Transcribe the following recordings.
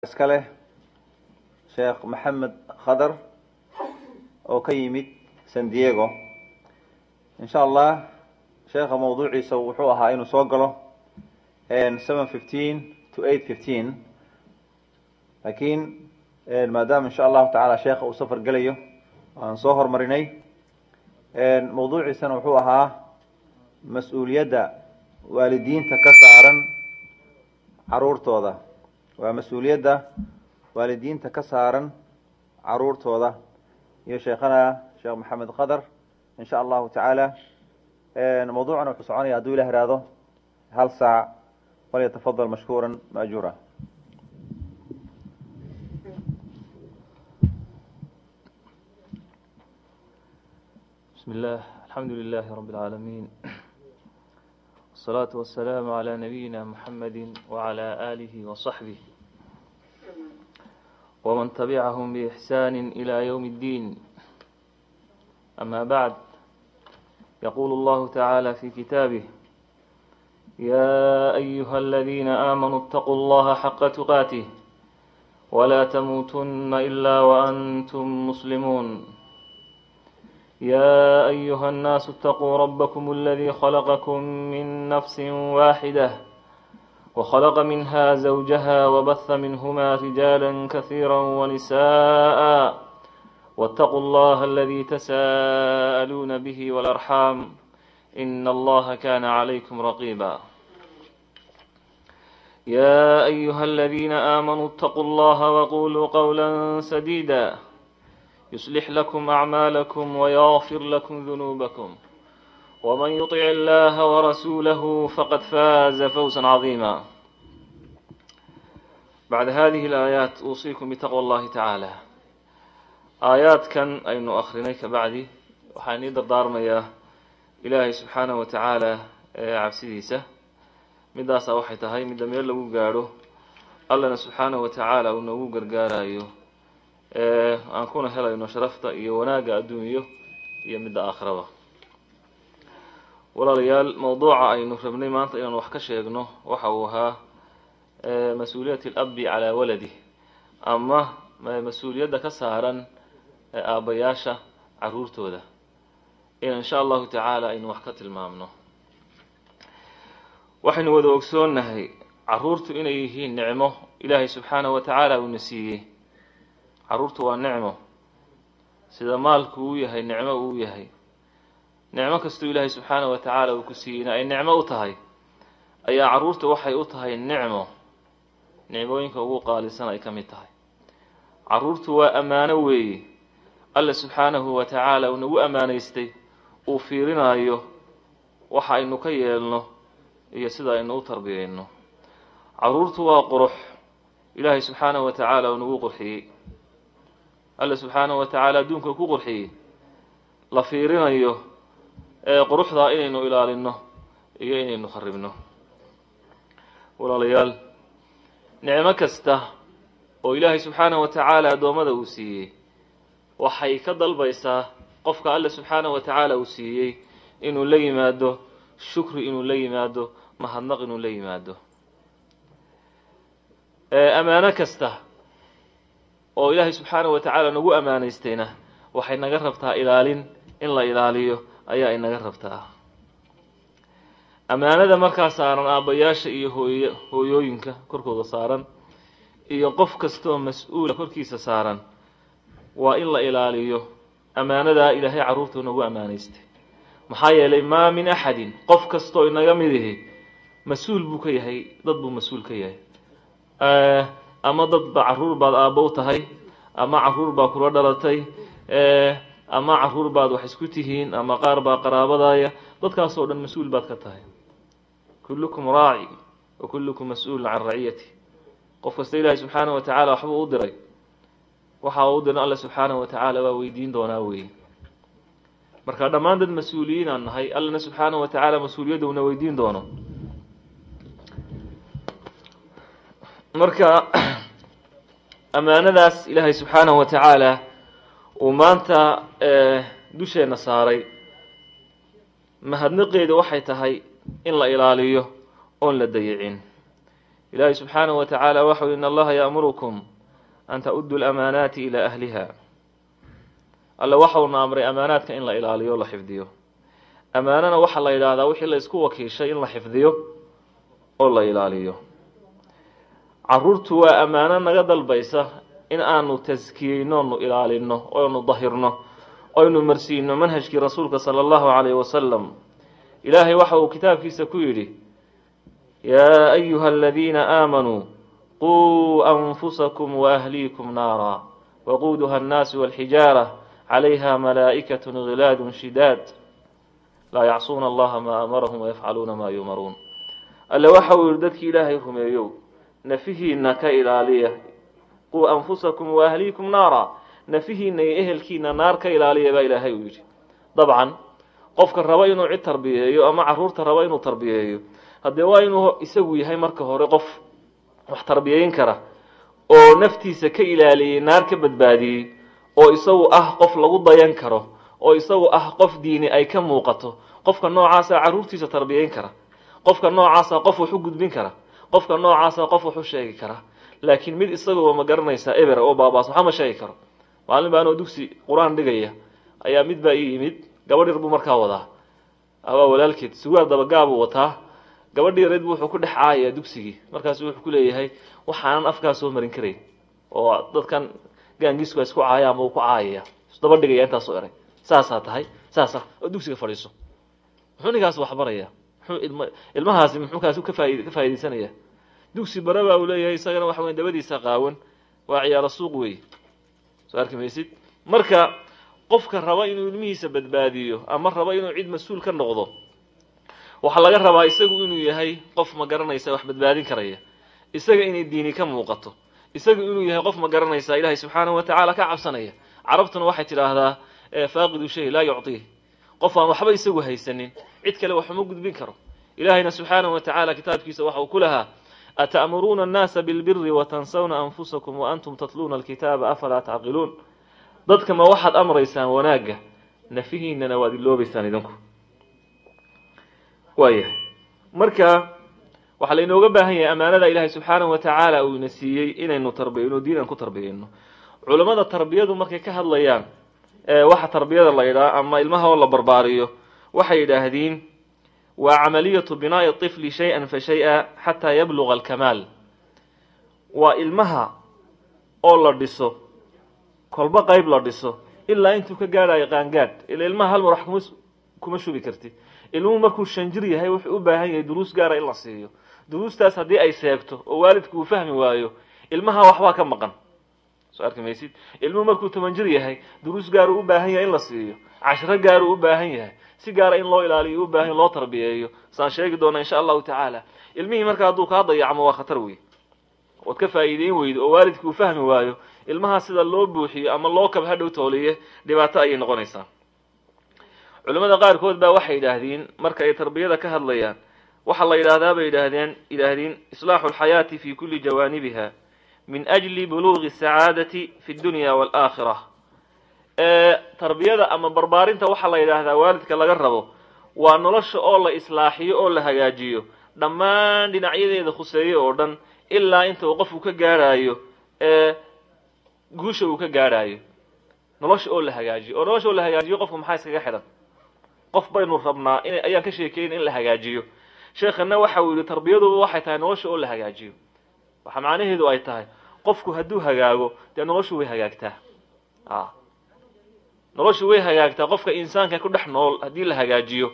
iska leh sheekh maxamed khadar oo ka yimid san diego insha allah sheekha mawduuciisa wuxuu ahaa inuu soo galo seven fifteen to eight fifteen laakiin maadaama insha allahu tacaala sheekha uu safar gelayo aan soo hormarinay mawduuciisana wuxuu ahaa mas-uuliyadda waalidiinta ka saaran caruurtooda waa mas-uuliyadda waalidiinta ka saaran caruurtooda iyo sheekhana sheekh maxamed khadar in sha allahu tacaala mawduucana wuxuu soconaya hadduu ilah ihahdo hal saac walyatafadal mashkuura maajuura بسم الله الحمد لله رب العالمين والصلاة والسلام على نبينا محمد وعلى آله وصحبه ومن تبعهم بإحسان إلى يوم الدين أما بعد يقول الله تعالى في كتابه يا أيها الذين آمنوا اتقوا الله حق تقاته ولا تموتن إلا وأنتم مسلمون يا أيها الناس اتقوا ربكم الذي خلقكم من نفس واحدة وخلق منها زوجها وبث منهما رجالا كثيرا ونساء واتقوا الله الذي تساءلون به والأرحام إن الله كان عليكم رقيبا يا أيها الذين آمنوا اتقوا الله وقولوا قولا سديدا يصلح لكم أعمالكم ويغفر لكم ذنوبكم ومن يطع الله ورسوله فقد فاز فوزا عظيما بعد هذه الآيات أوصيكم بتقوى الله تعالى آيات كان أين أخرني كبعدي وحاني دردارميا إلهي سبحانه وتعالى cabsidiisa midaasa waxay tahay midda meel lagu gaadho allana subxaanahu watacaala uu noogu gargaarayo aan kuna helayno sharafta iyo wanaagga adduunyo iyo midda aakhiraba walaalayaal mawduuca aynu rabnay maanta inaan wax ka sheegno waxa uu ahaa mas-uuliyat alabi calaa waladih ama mas-uuliyadda ka saaran aabbayaasha caruurtooda in insha allahu tacaala aynu wax ka tilmaamno waxaynu wada ogsoonnahay caruurtu inay yihiin nicmo ilaahay subxaanahu wa tacaala uuna siiyey caruurtu waa nicmo sida maalku uu yahay nicmo uu yahay nicmo kastuu ilaahay subxaanahu wa tacaala uu ku siiyeyna ay nicmo u tahay ayaa caruurta waxay u tahay nicmo nicmooyinka ugu qaalisan ay ka mid tahay caruurtu waa ammaano weeye alla subxaanahu wa tacaala uu nagu ammaanaystay uu fiirinaayo waxa aynu ka yeelno iyo sida aynu u tarbiyeyno caruurtu waa qurux ilaahay subxaanahu wa tacaala uu nagu qurxiyey alla subxaanahu wa tacaala adduunka ku qurxiyey la fiirinayo ee quruxdaa inaynu ilaalino iyo inaynu kharibno walaalayaal nicmo kasta oo ilaahay subxaanahu wa tacaala addoommada uu siiyey waxay ka dalbaysaa qofka alla subxaanahu wa tacaala uu siiyey inuu la yimaado shukri inuu la yimaado mahadnaq inuu la yimaado ammaano kasta oo ilaahay subxaanahu wa tacaala nagu ammaanaystayna waxay naga rabtaa ilaalin in la ilaaliyo ayaa inaga rabtaa ammaanada markaa saaran aabbayaasha iyo hooy hooyooyinka korkooda saaran iyo qof kastaoo mas-uula korkiisa saaran waa in la ilaaliyo ammaanadaa ilaahay carruurtuu nagu ammaanaystay maxaa yeelay maa min axadin qof kastoo inaga mid ihi mas-uul buu ka yahay dad buu mas-uul ka yahay ama dad ba caruur baad aabbo u tahay ama caruur baa kula dhalatay ama caruur baad wax isku tihiin ama qaar baa qaraabadaaya dadkaasoo dhan mas-uul baad ka tahay kullukum raaci wa kullukum mas-uulun can raciyati qof kasta ilaahay subxaanahu wa tacaala waxbuu u diray waxa uu u diran alla subxaanahu wa tacaala waa weydiin doonaa weeye marka dhammaan dad mas-uuliyiin aan nahay allana subxaanahu wa tacaala mas-uuliyadda una weydiin doono marka ammaanadaas ilaahay subxaanahu wa tacaala uu maanta dusheenna saaray mahadnaqeedu waxay tahay in la ilaaliyo oon la dayicin ilaahay subxaanahu wa tacaala waxau in allaha ya'murukum an ta'uddu lamaanaati ilaa ahliha alle waxauna amray amaanaadka in la ilaaliyo o la xifdiyo amaanana waxaa la yidhaahdaa wixii la isku wakiishay in la xifdiyo oo la ilaaliyo caruurtu waa ammaano naga dalbaysa in aanu taskiyeyno onu ilaalino oonu dahirno oynu marsiino manhajkii rasuulka sala allahu calayhi wasalam ilaahay waxa uu kitaabkiisa ku yidhi yaa ayuha aladiina aamanuu quu anfusakum waahliikum naara waquuduha annaasu walxijaara calayha malaa'ikatu gilaadun shidaad laa yacsuuna allaha maa amarahum wayafcaluuna maa yumaruun alle waxa uu yihi dadkii ilaahay rumeeyow nafihiina ka ilaaliya quu anfusakum waahliikum naara nafihiina iyo ehelkiina naar ka ilaaliya baa ilaahay uu yidhi dabcan qofka raba inuu cid tarbiyeeyo ama caruurta raba inuu tarbiyeeyo haddee waa inuu isagu yahay marka hore qof wax tarbiyeyn kara oo naftiisa ka ilaaliyey naar ka badbaadiyey oo isagu ah qof lagu dayan karo oo isagu ah qof diini ay ka muuqato qofka noocaasa caruurtiisa tarbiyeyn kara qofka noocaasa qof wax u gudbin kara qofka noocaasa qof wax u sheegi kara laakiin mid isaguba ma garanaysaa eber oo baabaas waxa ma sheegi karo maalin baa anoo dugsi qur-aan dhigaya ayaa mid baa ii yimid gabadh yar buu markaa wadaa waa walaalkeed sugaar dabagaabuu wataa gabadhi yareed buu wuxuu ku dhex caayayaa dugsigii markaasu wuxuu ku leeyahay waxaanan afkaa soo marin karayn oo dadkan gaangiisku a isku caaya ama uu ku caayaya isdaba dhigaya intaasoo eray saasaa tahay saasa oo dugsiga fadhiiso muxuu ninkaas wax baraya muxuu ilma ilmahaasi muxuu kaasi ka faaid ka faaidaysanaya dugsi bare baa uu leeyahay isagana waxa weya dabadiisa qaawan waa ciyaaro suuq wey soo arki maysid marka qofka raba inuu ilmihiisa badbaadiyo ama raba inuu cid mas-uul ka noqdo waxaa laga rabaa isagu inuu yahay qof ma garanaysa wax badbaadin karaya isaga inay diini ka muuqato isaga inuu yahay qof ma garanaysa ilaahay subxaanahu wa tacaala ka cabsanaya carabtuna waxay tidhaahdaa faaqidu shay laa yucطiih qof aan waxba isagu haysanin cid kale wax uma gudbin karo ilaahayna subxaanahu wa tacaala kitaabkiisa waxa uu ku lahaa ata'muruuna annaasa bilbiri watansawna anfusakum waantum tatluuna alkitaaba afalaa tacqiluun dadka ma waxaad amraysaan wanaagga nafihiinana waad iloobaysaan idinku waayahay marka waxaa laynooga baahan yahay amaanada ilaahay subxaanahu wa tacaala uu ina siiyey inaynu tarbiyayno diinan ku tarbiyayno culammada tarbiyadu markay ka hadlayaan waxa tarbiyada la yidhaha ama ilmaha oo la barbaariyo waxay yidhaahdiin waa camaliyatu binaa'i طifli shay-an fa shay-a xataa yabluga alkamaal waa ilmaha oo la dhiso kolba qayb la dhiso ilaa intuu ka gaadhayo qaangaadh ila ilmaha hal mar wax kuma kuma shubi kartid ilmuhu markuu shan jir yahay wuxuu u baahan yahay duruus gaara in la siiyo duruustaas haddii ay seegto oo waalidku uu fahmi waayo ilmaha waxbaa ka maqan soo arki maysid ilmuhu markuu toban jir yahay duruus gaaruu u baahan yahay in la siiyo cashiro gaaruu u baahan yahay si gaara in loo ilaaliyo u baahan loo tarbiyeeyo saan sheegi doona insha allahu tacaala ilmihii marka hadduu kaa dayacmo waa khatar wey ood ka faa'iideyn weydo oo waalidku uu fahmi waayo ilmaha sida loo buuxiyo ama loo kab hadhow tooliye dhibaato ayay noqonaysaa culimmada qaarkood baa waxay yidhaahdeen marka ay tarbiyada ka hadlayaan waxaa la yidhaahdaa bay yidhaahdeen yidhaahdeen islaaxu alxayaati fi kulli jawaanibiha min ajli buluugi asacaadati fi dunya waalaakhira tarbiyada ama barbaarinta waxaa la yidhaahdaa waalidka laga rabo waa nolosha oo la islaaxiyo oo la hagaajiyo dhammaan dhinacyadeeda khuseeye oo dhan ilaa inta uu qofku ka gaadhaayo guusha uu ka gaadhaayo nolosha oo la hagaajiyo oo nolosha oo la hagaajiyo qofku maxaa iskaga xidhan qof baynu rabnaa in ayaan ka sheekeyn in la hagaajiyo sheekhana waxa uu yihi tarbiyaduba waxay tahay nolosha oo la hagaajiyo waxa macnaheedu ay tahay qofku hadduu hagaago dee noloshu way hagaagtaa a noloshu way hagaagtaa qofka insaanka ku dhex nool haddii la hagaajiyo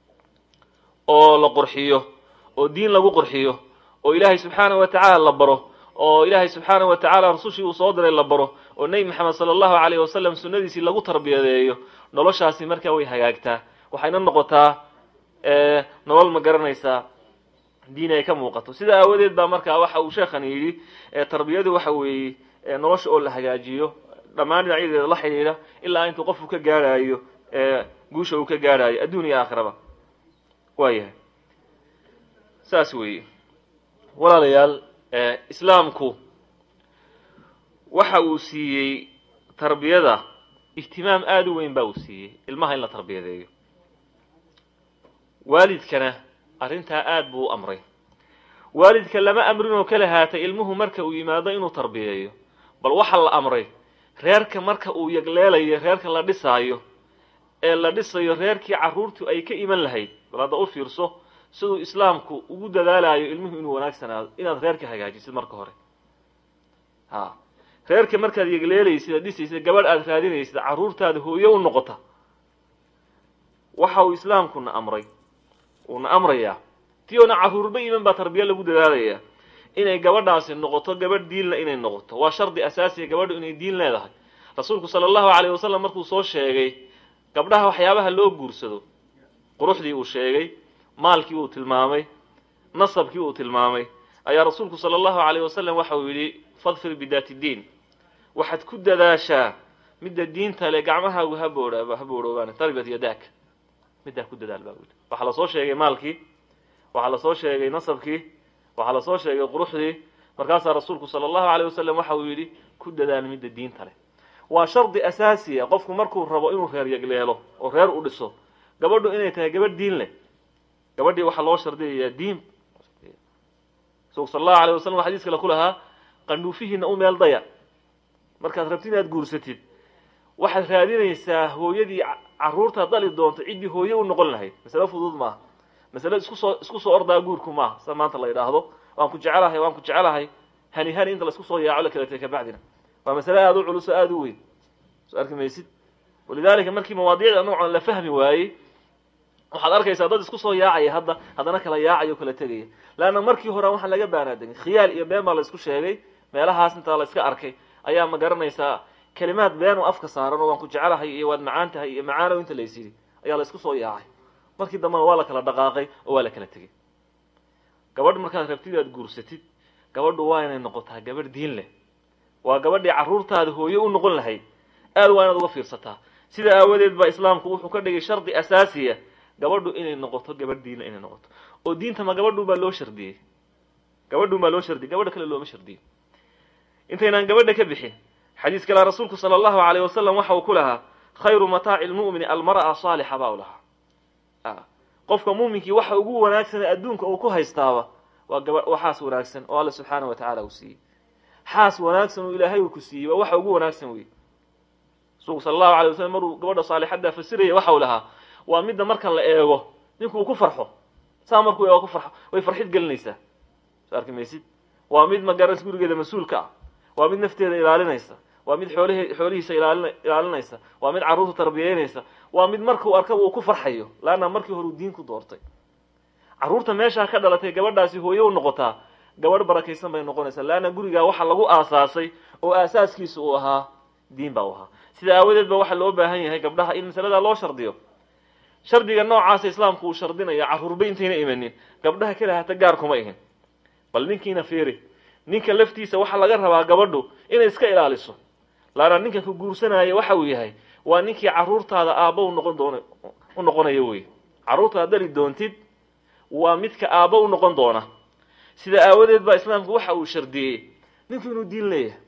oo la qurxiyo oo diin lagu qurxiyo oo ilaahay subxaanahu wa tacaala la baro oo ilaahay subxaanahu wa tacaala rasushii uu soo diray la baro oo nebi maxamed sala allahu calayhi wasalam sunnadiisii lagu tarbiyadeeyo noloshaasi markaa way hagaagtaa waxayna noqotaa nolol ma garanaysaa diin ay ka muuqato sida aawadeed baa markaa waxa uu sheekhani yidhi tarbiyadu waxa weeye nolosha oo la hagaajiyo dhammaan dhinacyadeeda la xidhiidha ilaa intuu qofku ka gaadhaayo guusha uu ka gaadhaayo adduun iyo aakhiraba waayahay saas weeye walaalayaal islaamku waxa uu siiyey tarbiyada ihtimaam aada u weyn baa uu siiyey ilmaha in la tarbiyadeeyo waalidkana arrintaa aada buu u amray waalidka lama amrinoo kala haatay ilmuhu marka uu yimaado inuu tarbiyeeyo bal waxa la amray reerka marka uu yagleelayo reerka la dhisaayo ee la dhisayo reerkii carruurtu ay ka iman lahayd bal hadda u fiirso siduu islaamku ugu dadaalayo ilmuhu inuu wanaagsanaado inaad reerka hagaajisid marka hore ha reerka markaad yegleelaysid aad dhisaysid gabadh aad raadinaysid carruurtaada hooyo u noqota waxa uu islaamkuna amray uuna amrayaa ti oona carruurba iman baa tarbiya lagu dadaalayaa inay gabadhaasi noqoto gabadh diinla inay noqoto waa shardi asaasiya gabadhu inay diin leedahay rasuulku sala allahu calayh wasalam markuu soo sheegay gabdhaha waxyaabaha loo guursado quruxdii uu sheegay maalkii uu tilmaamay nasabkii uu tilmaamay ayaa rasuulku sala allahu calayh wasalam waxa uu yidhi fadfir bidaati diin waxaad ku dadaashaa midda diinta le gacmahaagu ha boodha ha boodhoobaan tarbiyat yadaak middaa ku dadaal baa wili waxaa lasoo sheegay maalkii waxaa lasoo sheegay nasabkii waxaa lasoo sheegay quruxdii markaasaa rasuulku sala allahu calayh wasalam waxa uu yidhi ku dadaal midda diinta leh waa shardi asaasiya qofku markuu rabo inuu reer yagleelo oo reer u dhiso gabadhu inay tahay gabadh diin leh gabadhii waxaa loo shardiyayaa diin rasuulku sala allahu alayh wasalam xadiis kale ku lahaa qandhuufihiina u meel daya markaad rabtid inaad guursatid waxaad raadinaysaa hooyadii carruurtaad dhali doonto ciddii hooye u noqon lahayd masale fudud maaha masale isku soo isku soo ordaa guurku maaha sida maanta la yidhaahdo waan ku jecelahay waan ku jecelahay hani hani inta la isku soo yaaco la kala tegay kabacdina waa masale aada u culus oo aada u weyn soo arki maysid walidaalika markii mawaadiicda noocan la fahmi waayey waxaad arkaysaa dad isku soo yaacaya hadda haddana kala yaacaya o kala tegaya leanna markii hore waxaan laga baanaadegin khiyaal iyo been baa la isku sheegay meelahaas intaa la iska arkay ayaa ma garanaysaa kelimaad been oo afka saaran oo waan ku jecelahay iyo waad macaan tahay iyo macaanow inta lays yidhi ayaa la isku soo yaacay markii dambena waa la kala dhaqaaqay oo waa la kala tegey gabadh markaad rabtid aad guursatid gabadhu waa inay noqotaa gabadh diin leh waa gabadhii carruurtaada hooye u noqon lahayd aad waa inaad uga fiirsataa sida aawadeed baa islaamku wuxuu ka dhigay shardi asaasiya gabadhu inay noqoto gabadh diinle inay noqoto oo diinta ma gabadhu baa loo shardiyey gabadhu baa loo shardiyey gabadha kale looma shardiyo intaynaan gabadha ka bixin xadiis kale rasuulku sala allahu alayh wasalam waxa uu ku lahaa khayru mataaci lmu'mini almar'a saalixa baa u lahaa qofka muuminkii waxa ugu wanaagsanee adduunka uu ku haystaaba waa gaba waa xaas wanaagsan oo alla subxaana wa tacaala uu siiyey xaas wanaagsan oo ilaahay uu ku siiyey waa waxa ugu wanaagsan wey rasuulku sala allahu alay wasalam maruu gabadha saalixaddaa fasiraya waxa uu lahaa waa midda marka la eego ninku uu ku farxo saa markuu eego ku farxo way farxid gelinaysaa soo arki maysid waa mid magaras gurigeeda mas-uulka ah waa mid nafteeda ilaalinaysa waa mid xoolih xoolihiisa ilaalin ilaalinaysa waa mid carruurta tarbiyeynaysa waa mid markuu arkaba uu ku farxayo laanna markii hore uu diin ku doortay carruurta meeshaa ka dhalatay gabadhaasi hooye u noqotaa gabadh barakaysan bay noqonaysaa laanna gurigaa waxa lagu aasaasay oo aasaaskiisa uu ahaa diin baa u ahaa sida aawadeed ba waxaa loo baahan yahay gabdhaha in masaladaa loo shardiyo shardiga noocaasa islaamku uu shardinaya carruurba intayna imanin gabdhaha kale hata gaar kuma ihin bal ninkiina fiiri ninka laftiisa waxaa laga rabaa gabadhu inay iska ilaaliso laana ninka ku guursanaya waxa uu yahay waa ninkii carruurtaada aabba u noqon doona u noqonaya wey carruurtaad dali doontid waa midka aabba u noqon doona sida aawadeed baa islaamku waxa uu shardiyey ninku inuu diin leeyahay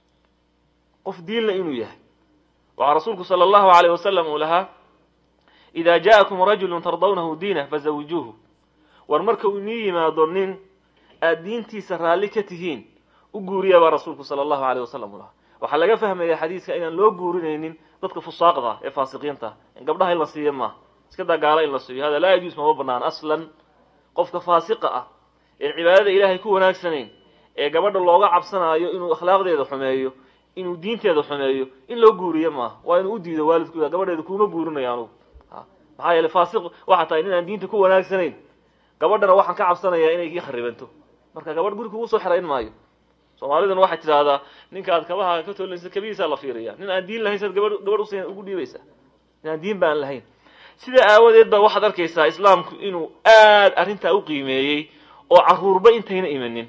qof diinle inuu yahay waxaa rasuulku sala allahu alayh wasalam uu lahaa ida ja'akum rajulu tardawnahu diinah fazawijuuhu war marka uu inii yimaado nin aad diintiisa raalli ka tihiin u guuriya baa rasuulku sala allahu alayh wasalam u lahaa waxaa laga fahmaya xadiiska inaan loo guurinaynin dadka fusaaqda ee faasiqiinta in gabdhaha in la siiyo maaha iska daa gaala in la siiyo hada laa yajuus mama banaan aslan qofka faasiqa ah een cibaadada ilaahay ku wanaagsanayn ee gabadha looga cabsanaayo inuu akhlaaqdeeda xumeeyo inuu diinteeda xumeeyo in loo guuriyo maaha waa inuu u diido waalidkooda gabadheeda kuuma guurinayo anugu maxaa yeele faasiq waxaa tahay nin aan diinta ku wanaagsanayn gabadhana waxaan ka cabsanayaa inay kii kharibanto marka gabadh guri kugu soo xerayn maayo soomaaliduna waxay tidhaahdaa ninka aad kabaha ka toolinaysa kabihiisaa la fiiriya nin aan diin lahayn saad gabadh gabadh us ugu dhiibaysaa nin aan diin baan lahayn sida aawadeed baa waxaad arkaysaa islaamku inuu aad arrintaa u qiimeeyey oo carruurba intayna imanin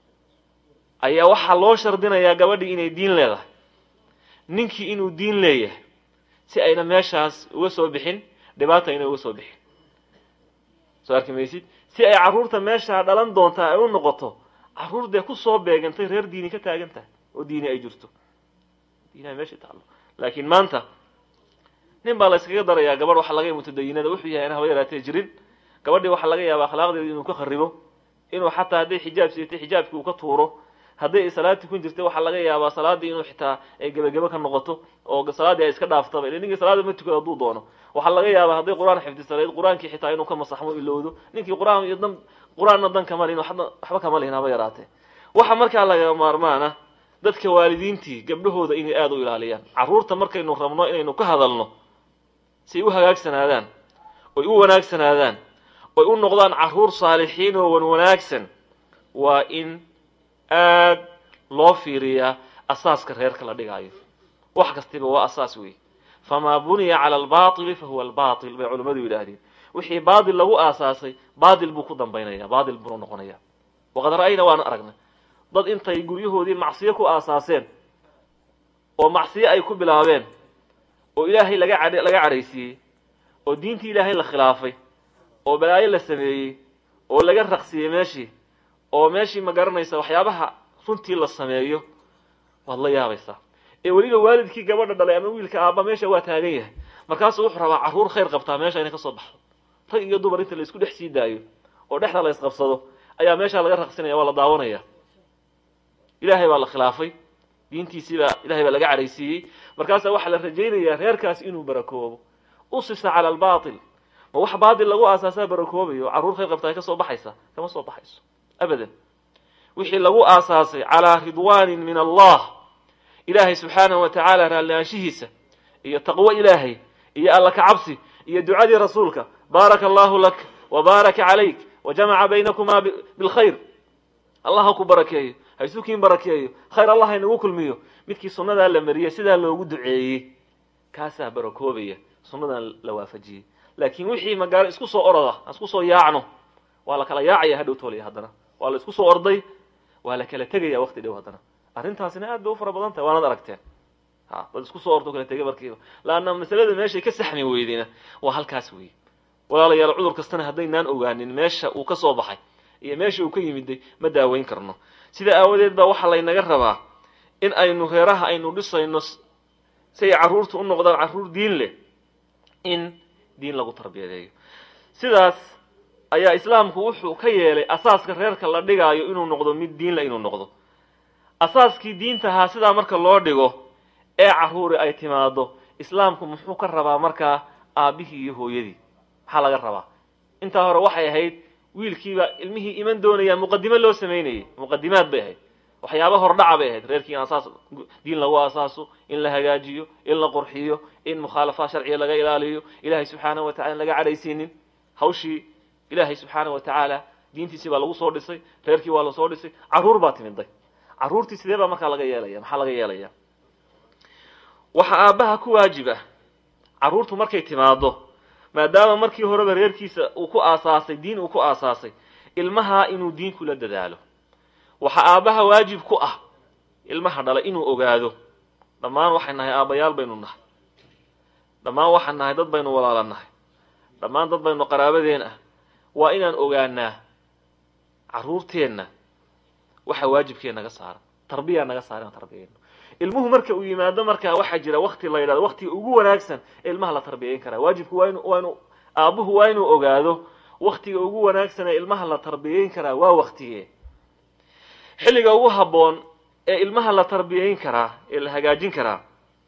ayaa waxaa loo shardinayaa gabadhii inay diin leedahay ninkii inuu diin leeyahay si ayna meeshaas uga soo bixin dhibaata ayna uga soo bixin soo arki maysid si ay carruurta meeshaa dhalan doontaa ay u noqoto carruur dee kusoo beegantay reer diini ka taagan tahay oo diini ay jirto diinaha meesha taallo laakiin maanta nin baa la yskaga darayaa gabadh waxaa laga mutadayinada wuxuu yahay in haba yaraatee jirin gabadhii waxaa laga yaabaa akhlaaqdeeda inuu ka kharibo inuu xataa hadday xijaab siitay xijaabkii uu ka tuuro hadday ay salaad tukun jirtay waxaa laga yaabaa salaaddii inuu xitaa ay gebagebe ka noqoto oo salaaddii ay iska dhaaftaba ila ninkii salaada ma tukado hadduu doono waxaa laga yaabaa hadday qur-aan xifdisanayd qur-aankii xitaa inuu ka masaxmo ilowdo ninkii qur-aan iyo dan qur-aanna dan kama lihin waxba kama lihin haba yaraatee waxa markaa laga maarmaana dadka waalidiintii gabdhahooda inay aada u ilaaliyaan carruurta markaynu rabno inaynu ka hadalno si ay u hagaagsanaadaan oy u wanaagsanaadaan oy u noqdaan carruur saalixiin oo wan wanaagsan waa in aad loo fiiriyaa asaaska reerka la dhigaayo wax kastiba waa asaas wey famaa buniya cala albaatili fa huwa albaatil bay culimmadu yidhaahdeen wixii baatil lagu aasaasay baatil buu ku dambaynaya baatil buunu noqonaya waqad ra'ayna waanu aragnay dad intay guryahoodii macsiyo ku aasaaseen oo macsiyo ay ku bilaabeen oo ilaahay laga cadh laga cadhaysiiyey oo diintii ilaahay la khilaafay oo balaayo la sameeyey oo laga raqsiyey meeshii oo meeshii ma garanaysa waxyaabaha runtii la sameeyo waad la yaabaysaa ee weliba waalidkii gabadha dhalay ama wiilka aabba meesha waa taagan yahay markaasuu wuxuu rabaa carruur khayr qabtaa meesha inay ka soo baxdo rag iyo dumar inta la isku dhex sii daayo oo dhexda la isqabsado ayaa meeshaa laga raqsinaya waa la daawanaya ilaahay baa la khilaafay diintiisii baa ilahay baa laga cadhaysiiyey markaasaa waxaa la rajaynayaa reerkaas inuu barakoobo usisa cala albaatil ma wax baatil lagu aasaasaa barakoobayo carruur khayr qabtaa ka soo baxaysa kama soo baxayso abadan wixii lagu aasaasay calaa ridwaanin min allah ilaahay subxaanahu wa tacaala raallaanshihiisa iyo taqwo ilaahay iyo alla ka cabsi iyo ducadii rasuulka baaraka allahu lak wa baaraka calayk wa jamaca baynakumaa bilkhayr allah ha ku barakeeyo ha isukiin barakeeyo khayr allah haynagu kulmiyo midkii sunnadaa la mariyey sidaa loogu duceeyey kaasaa barakoobaya sunnadan la waafajiyey laakiin wixii magaalo isku soo oroda aan isku soo yaacno waa la kala yaacaya hadhow toolaya haddana waa la isku soo orday waa la kala tegaya waqti dhow haddana arrintaasina aad bay u fara badan tahay waanad aragteen ha dad isku soo ordo kala tegay markiiba laanna masalada meeshay ka saxmi weydina waa halkaas weeye walaalayaal cudur kastana haddaynaan ogaanin meesha uu ka soo baxay iyo meesha uu ka yimiday ma daaweyn karno sida aawadeed baa waxaa laynaga rabaa in aynu reeraha aynu dhisayno si ay carruurta u noqdaan carruur diin leh in diin lagu tarbiyadeeyo sidaas ayaa islaamku wuxuu ka yeelay asaaska reerka la dhigaayo inuu noqdo mid diinle inuu noqdo asaaskii diinta ahaa sidaa marka loo dhigo ee carruuri ay timaado islaamku muxuu ka rabaa markaa aabbihii iyo hooyadii maxaa laga rabaa intaa hore waxay ahayd wiilkiiba ilmihii iman doonaya muqadimo loo samaynayay muqadimaad bay ahayd waxyaaba hordhaca bay ahayd reerkii in asaas diin lagu asaaso in la hagaajiyo in la qurxiyo in mukhaalafaad sharciga laga ilaaliyo ilaahay subxaanahu wa tacala in laga cadhaysiinin hawshii ilaahay subxaanahu wa tacaala diintiisii baa lagu soo dhisay reerkii waa lasoo dhisay carruur baa timiday carruurtii sidee baa markaa laga yeelaya maxaa laga yeelaya waxaa aabbaha ku waajib ah carruurtu markay timaado maadaama markii horeba reerkiisa uu ku aasaasay diin uu ku aasaasay ilmaha inuu diin kula dadaalo waxaa aabbaha waajib ku ah ilmaha dhalay inuu ogaado dhammaan waxay nahay aabbayaal baynu nahay dhammaan waxaan nahay dad baynu walaala nahay dhammaan dad baynu qaraabadeen ah waa inaan ogaanaa carruurteenna waxa waajibkee naga saaran tarbiyaa naga saaran tarbiyayno ilmuhu marka uu yimaado markaa waxaa jira wakti la yidhahdo waktiga ugu wanaagsan ee ilmaha la tarbiyayn karaa waajibku waa inu waa inu aabbuhu waa inuu ogaado waktiga ugu wanaagsan ee ilmaha la tarbiyayn karaa waa waktigee xilliga ugu habboon ee ilmaha la tarbiyayn karaa ee la hagaajin karaa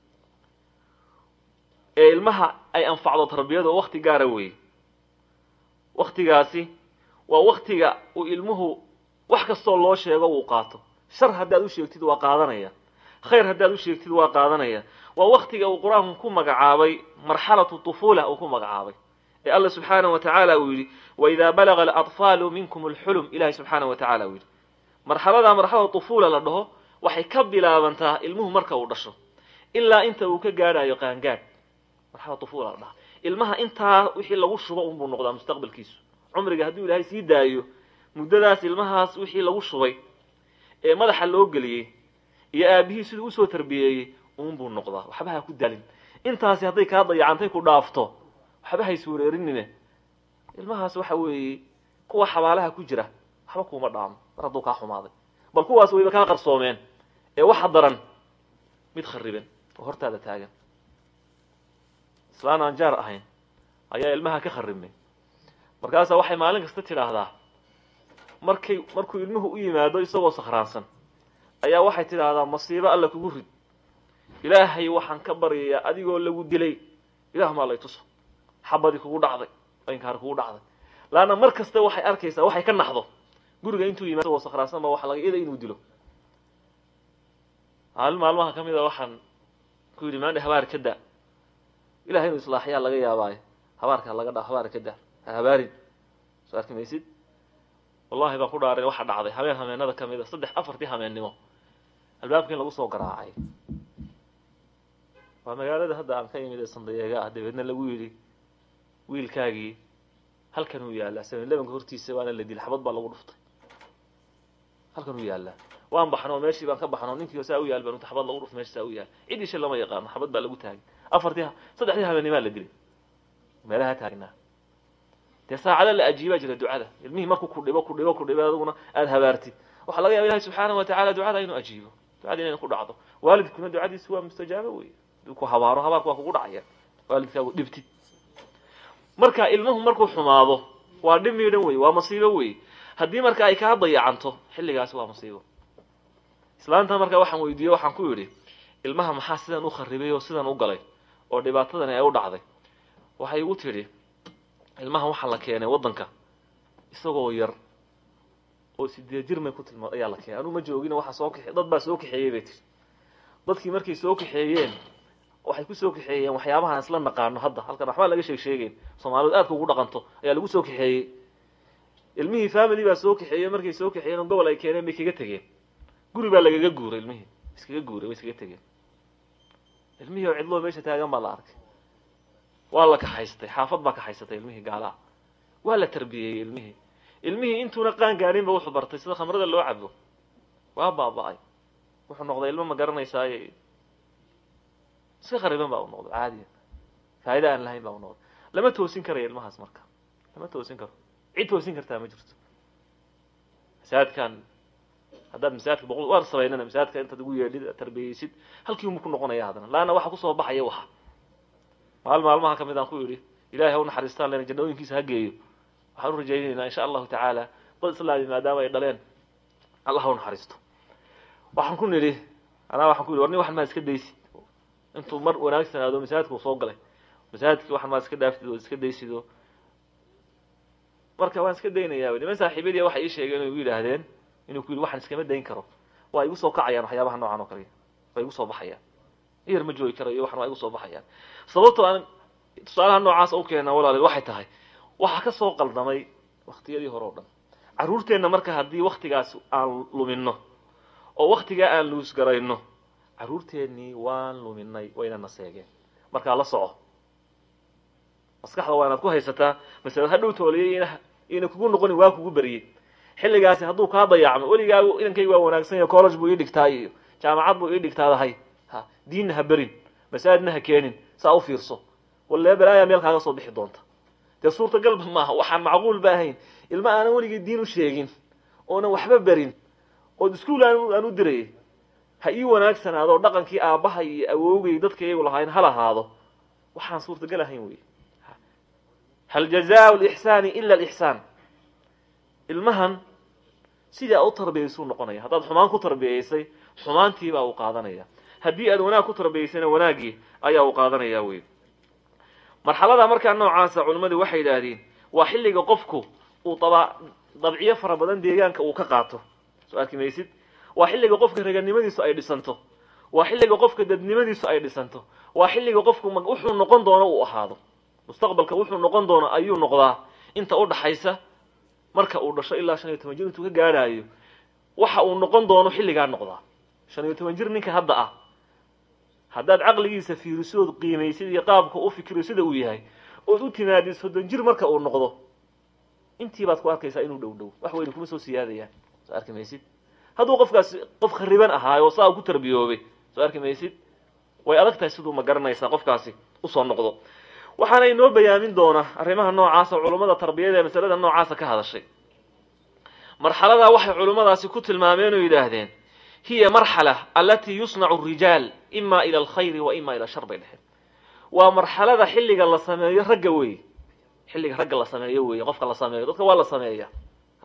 ee ilmaha ay anfacdo tarbiyada wakti gaara weeye waktigaasi waa waktiga uu ilmuhu wax kastoo loo sheego uu qaato shar haddaad u sheegtid waa qaadanaya khayr haddaad u sheegtid waa qaadanaya waa waktiga uu qur-aanku ku magacaabay marxalatu tufuula uu ku magacaabay ee alla subxaanahu wa tacaala uu yidhi waidaa balaga alatfaalu minkum alxulum ilahay subxaanahu wa tacala uu yidhi marxaladaa marxalada tufuula la dhaho waxay ka bilaabantaa ilmuhu marka uu dhasho ilaa inta uu ka gaadhayo qaangaadh marxalada tufuula la dhaha ilmaha intaa wixii lagu shubo unbuu noqdaa mustaqbalkiisu cumriga hadduu ilaahay sii daayo muddadaas ilmahaas wixii lagu shubay ee madaxa loo geliyey iyo aabihii siduu usoo tarbiyeeyey uunbuu noqdaa waxba ha ku dalin intaasi hadday kaa dayacantay ku dhaafto waxba ha iswareerinine ilmahaas waxa weeye kuwa xabaalaha ku jira waxba kuuma dhaamo mar hadduu kaa xumaaday bal kuwaas wayba kaa qarsoomeen ee waxa daran mid khariban oo hortaada taagan islaan aan jaar ahayn ayaa ilmaha ka kharibmay markaasaa waxay maalin kasta tidhaahdaa markay markuu ilmuhu u yimaado isagoo sakhraansan ayaa waxay tidhaahdaa masiibo alla kugu rid ilaahay waxaan ka baryayaa adigoo lagu dilay ilah maa lay tuso xabadii kugu dhacday inkaar kugu dhacday laanna mar kasta waxay arkaysaa waxay ka naxdo guriga intuu yimaado isagoo sakhraansan ba waxa laga ida inuu dilo maalin maalmaha ka mid a waxaan ku yidhi maandhe habaar ka da ilahay inuu islaaxyaa laga yaabaayo habaarka laga dha habaar ka da ha habaarin soo arki maysid wallahi baan ku dhaarin waxa dhacday habeen hameenada ka mid a saddex afartii hameennimo albaabka in lagu soo garaacay waa magaalada hadda aan ka imid ee sandayeega ah dabeedna lagu yidhi wiilkaagii halkan uu yaallaa seven lebanka hortiisa waana la dil xabad baa lagu dhuftay halkan uu yaallaa waan baxno meeshii baan ka baxno ninkii saa u yaal baan xabad lagu dhuftay meesha saa u yaal cid isha lama yaqaano xabad baa lagu taagay afartii saddexdii habeenimaa la dilay meelaha taagnaa dee saacada la ajiibaa jira ducada ilmihii markuu ku dhibo ku dhibo ku dhibo aduguna aada habaartid waxaa laga yaba ilahi subxaana wa tacala ducada inuu ajiibo ducada inayna ku dhacdo waalidkuna ducadiisu waa mustajaabo wey haduu ku habaaro habaarku waa kugu dhacaya waalidkaagu dhibtid marka ilmuhu markuu xumaado waa dhib miidhan wey waa masiibo wey haddii marka ay kaa dayacanto xilligaasi waa masiibo islaanta marka waxaan weydiiye waxaan ku yidhi ilmaha maxaa sidan u kharibay oo sidan u galay oo dhibaatadani ay u dhacday waxay igu tidhi ilmaha waxaa la keenay waddanka isagoo yar oo sideed jir may ku tilmaad ayaa la keenay anuu ma joogin waxaa soo kaxe dad baa soo kaxeeyey bay tiri dadkii markay soo kaxeeyeen waxay ku soo kaxeeyeen waxyaabahaan isla naqaano hadda halkan waxbaa laga sheeg sheegeyn soomaalidu aadka ugu dhaqanto ayaa lagu soo kaxeeyey ilmihii family baa soo kaxeeyey markay soo kaxeeyeen oo gobol ay keeneen bay kaga tegeen guri baa lagaga guuray ilmihii iskaga guuray way iskaga tegeen ilmihii oo cidloo meesha taagan baa la arkay waa la kaxaystay xaafad baa kaxaysatay ilmihii gaalaha waa la tarbiyeeyey ilmihii ilmihii intuuna qaan gaarin ba wuxuu bartay sida khamrada loo cabo waa baaba-ay wuxuu noqday ilmo ma garanaysaaye iska khariban baa u noqday caadiya faa'ida aan lahayn baa u noqday lama toosin karayo ilmahaas marka lama toosin karo cid toosin kartaa ma jirto masaajidkan haddaad masaajidka boqol waan samaynana masaajidka intaad ugu yeedhid tarbiyeysid halkii uma ku noqonaya haddana laanna waxa kusoo baxaya waxa maal maalmaha ka mid aan ku yidhi ilahay ha u naxariistaan lena jannooyinkiisa ha geeyo waxaan u rajaynaynaa insha allahu tacaala dad islaami maadaama ay dhaleen allah ha u naxariisto waxaan ku nidhi anaa waxaan ku yidhi war nin waxan maa iska daysid intuu mar wanaagsanaado masaajidka uu soo galay masaajidkii waxan maa iska dhaaftid oo iska daysid oo marka waan iska daynayaa niman saaxiibadii waxay ii sheegeen oo igu yidhaahdeen inuu ku yidhi waxaan iskama dayn karo waa igu soo kacayaan waxyaabaha noocan oo kale waa igu soo baxayaan iyar ma joogi karo iyo waxan waa igu soo baxayaan sababtoo aan tusaalaha noocaas u keena walaaleed waxay tahay waxaa ka soo qaldamay waktiyadii hore o dhan carruurteenna marka haddii waktigaas aan lumino oo waktigaa aan luusgarayno carruurteennii waan luminay wayna naseegeen markaa la soco maskaxda waa inaad ku haysataa masalad hadhow tooliyey ina kugu noqonin waa kugu beriyey xilligaasi hadduu kaa dayacmo weligaagu inankayga waa wanaagsan yahay college buu ii dhigtaa iyo jaamacad buu ii dhigtaadahay ha diinna ha berin masaajidna ha keenin saa u fiirso walee balaayaa meel kaaga soo bixi doonta dee suurtagalba maaha waxaan macquul ba ahayn ilma aanan weligii diin u sheegin oonan waxba berin ood iskuol aan u dirayay ha ii wanaagsanaado dhaqankii aabbaha iyo awoogay dadka iyagu lahayn ha lahaado waxaan suurtagal ahayn wey hal jazaa lixsaani ila alixsaan ilmahan sidii aad u tarbiyaysuu noqonaya haddaad xumaan ku tarbiyaysay xumaantiibaa uu qaadanaya haddii aad wanaag ku tarbiyaysayna wanaaggii ayaa uu qaadanaya wey marxalada markaa noocaasa culimmadu waxay yidhaahdeen waa xilliga qofku uu daba dabciyo fara badan deegaanka uu ka qaato soo arki maysid waa xilliga qofka raganimadiisu ay dhisanto waa xilliga qofka dadnimadiisu ay dhisanto waa xilliga qofku wuxuu noqon doono uu ahaado mustaqbalka wuxuu noqon doono ayuu noqdaa inta u dhaxaysa marka uu dhasho ilaa shan iyo toban jir intuu ka gaadhaayo waxa uu noqon doono xilligaa noqdaa shan iyo toban jir ninka hadda ah haddaad caqligiisa fiirisood qiimaysid iyo qaabka u fikiro sida uu yahay ood u timaadid soddon jir marka uu noqdo intii baad ku arkaysaa inuu dhow dhow wax weyne kuma soo siyaadayaan soo arki maysid hadduu qofkaasi qof khariban ahaayo oo saa ku tarbiyoobay soo arki maysid way adag tahay siduu ma garanaysaa qofkaasi usoo noqdo waxaana inoo bayaamin doona arrimaha noocaasa culummada tarbiyada ee masalada noocaasa ka hadashay marxaladaa waxay culummadaasi ku tilmaameen oo yidhaahdeen hiya marxala alatii yusnacu rijaal ima ila alkhayri wa ima ila shar bay dheheen waa marxalada xilliga la sameeyo ragga wey xilliga ragga la sameeyo wey qofka la sameeyo dadka waa la sameeya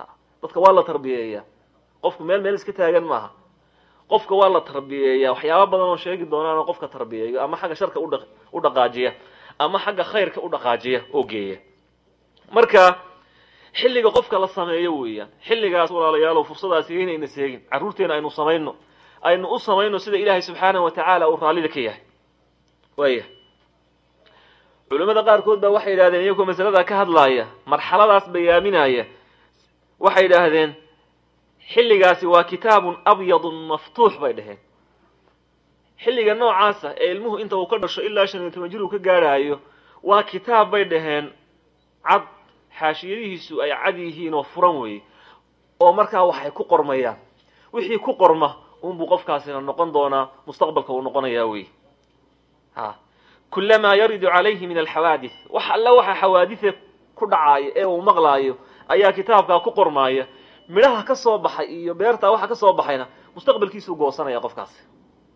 dadka waa la tarbiyeeyaa qofku meel meel iska taagan maaha qofka waa la tarbiyeeyaa waxyaaba badan oo sheegi doonaanoo qofka tarbiyeeyo ama xagga sharka udha u dhaqaajiya ama xagga khayrka u dhaqaajiya oo geeya marka xilliga qofka la sameeyo weeyaan xilligaas walaalayaalow fursadaasi inayna seegin carruurteena aynu samayno aynu u samayno sida ilaahay subxaanahu wa tacaala uu raallida ka yahay waaya culimmada qaarkood baa waxay yidhahdeen iyagoo masalada ka hadlaaya marxaladaas bayaaminaya waxay yidhaahdeen xilligaasi waa kitaabun abyadun maftuux bay dhaheen xilliga noocaasa ee ilmuhu inta uu ka dhasho ilaa shan iyo toban jir uu ka gaadhaayo waa kitaab bay dhaheen cad xaashiyadihiisu ay cad yihiin oo furan weeye oo markaa waxay ku qormayaan wixii ku qorma unbuu qofkaasina noqon doonaa mustaqbalka uu noqonayaa wey ha kulamaa yaridu calayhi min alxawaadith wax alle waxa xawaaditha ku dhacaaya ee uu maqlaayo ayaa kitaabkaa ku qormaaya midhaha ka soo baxay iyo beertaa waxa ka soo baxayna mustaqbalkiisuu goosanaya qofkaasi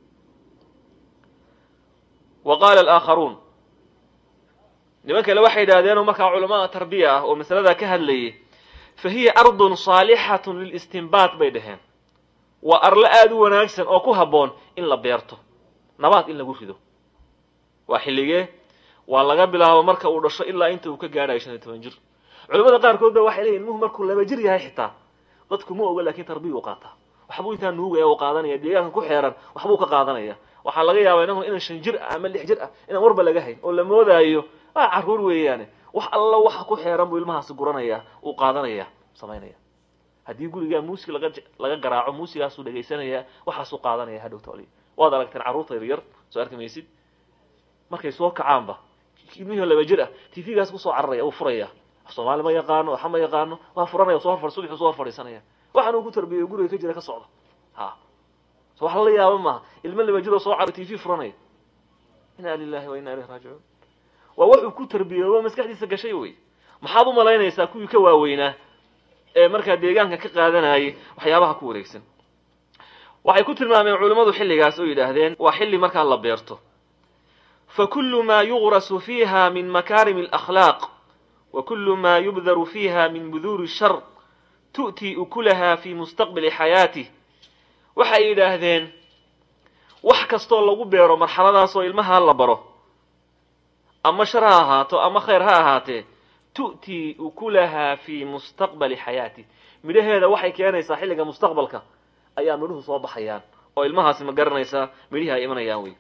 wa qaala alaakharuun niman kale waxay yidhahdeenoo markaa culamaada tarbiya ah oo masaladaa ka hadlayay fa hiya ardun saalixatun lilistinbaat bay dhaheen waa arlo aada u wanaagsan oo ku habboon in la beerto nabaad in lagu rido waa xilligee waa laga bilaabo marka uu dhasho ilaa inta uu ka gaadhayo shan iyo toban jir culamada qaarkood ba waxay leeyihin ilmuhu markuu laba jir yahay xitaa dadku ma oga lakin tarbiya u qaataa waxbuu intaa nuugaya u qaadanaya deegaanka ku xeeran waxbuu ka qaadanaya waxaa laga yaabaa inahu inan shan jir ah ama lix jir ah inaan warba laga hayn oo la moodaayo waa carruur weeyaane wax alla waxa ku xeeran buu ilmahaasi guranaya uu qaadanaya samaynaya haddii gurigaa muusig laga laga garaaco muusigaasuu dhegaysanaya waxaasuu qaadanaya hadhow toliya waad aragteen carruurta yaryar soo arki maysid markay soo kacaanba ilmihii laba jir ah tvgaas kusoo cararaya uu furaya soomaali ma yaqaano waxa ma yaqaano waa furanaya soo horfar subaxu soo hor fadhiisanaya waxaan uu ku tarbiyeyo guriga ka jira ka socda ha so wax lala yaaba maaha ilmo laba jiroo soo car tv furanaya inna lilahi wa inna ilayhi raajicuun waa wuxuu ku tarbiyoobo maskaxdiisa gashay wey maxaad u malaynaysaa kuwii ka waaweynaa ee markaa deegaanka ka qaadanayay waxyaabaha ku wareegsan waxay ku tilmaameen culimmadu xilligaas oo yidhaahdeen waa xilli markaa la beerto fakulu ma yugrasu fiiha min makaarimi alakhlaaq wa kulu ma yubdaru fiiha min buduuri shar tu'tii ukulaha fi mustaqbali xayaatih waxay yidhaahdeen wax kastoo lagu beero marxaladaasoo ilmaha la baro ama shar ha ahaato ama khayr ha ahaatee tu'tii ukulaha fi mustaqbali xayaatih midhaheeda waxay keenaysaa xilliga mustaqbalka ayaa midhuhu soo baxayaan oo ilmahaasi ma garanaysaa midhihii ay imanayaan wey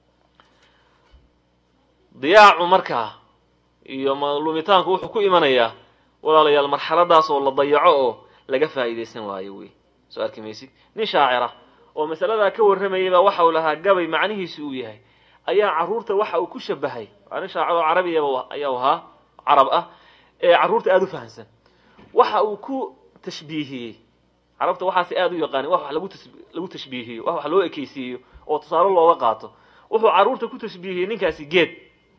diyaacu markaa iyo lumitaanku wuxuu ku imanayaa walaalayaal marxaladaas oo la dayaco oo laga faa'iidaysan waayo wey soo arki maysid nin shaacira oo masaladaa ka warramayay baa waxa uu lahaa gabay macnihiisu uu yahay ayaa carruurta waxa uu ku shabahay waa nin shaacir oo carabiyaba ayaa ahaa carab ah ee carruurta aada u fahamsan waxa uu ku tashbiihiyey carabta waxaasi aada u yaqaanin wax wax lagu tas lagu tashbiihiyo wax wax loo ekeysiiyo oo tusaale looga qaato wuxuu carruurta ku tashbiihiyey ninkaasi geed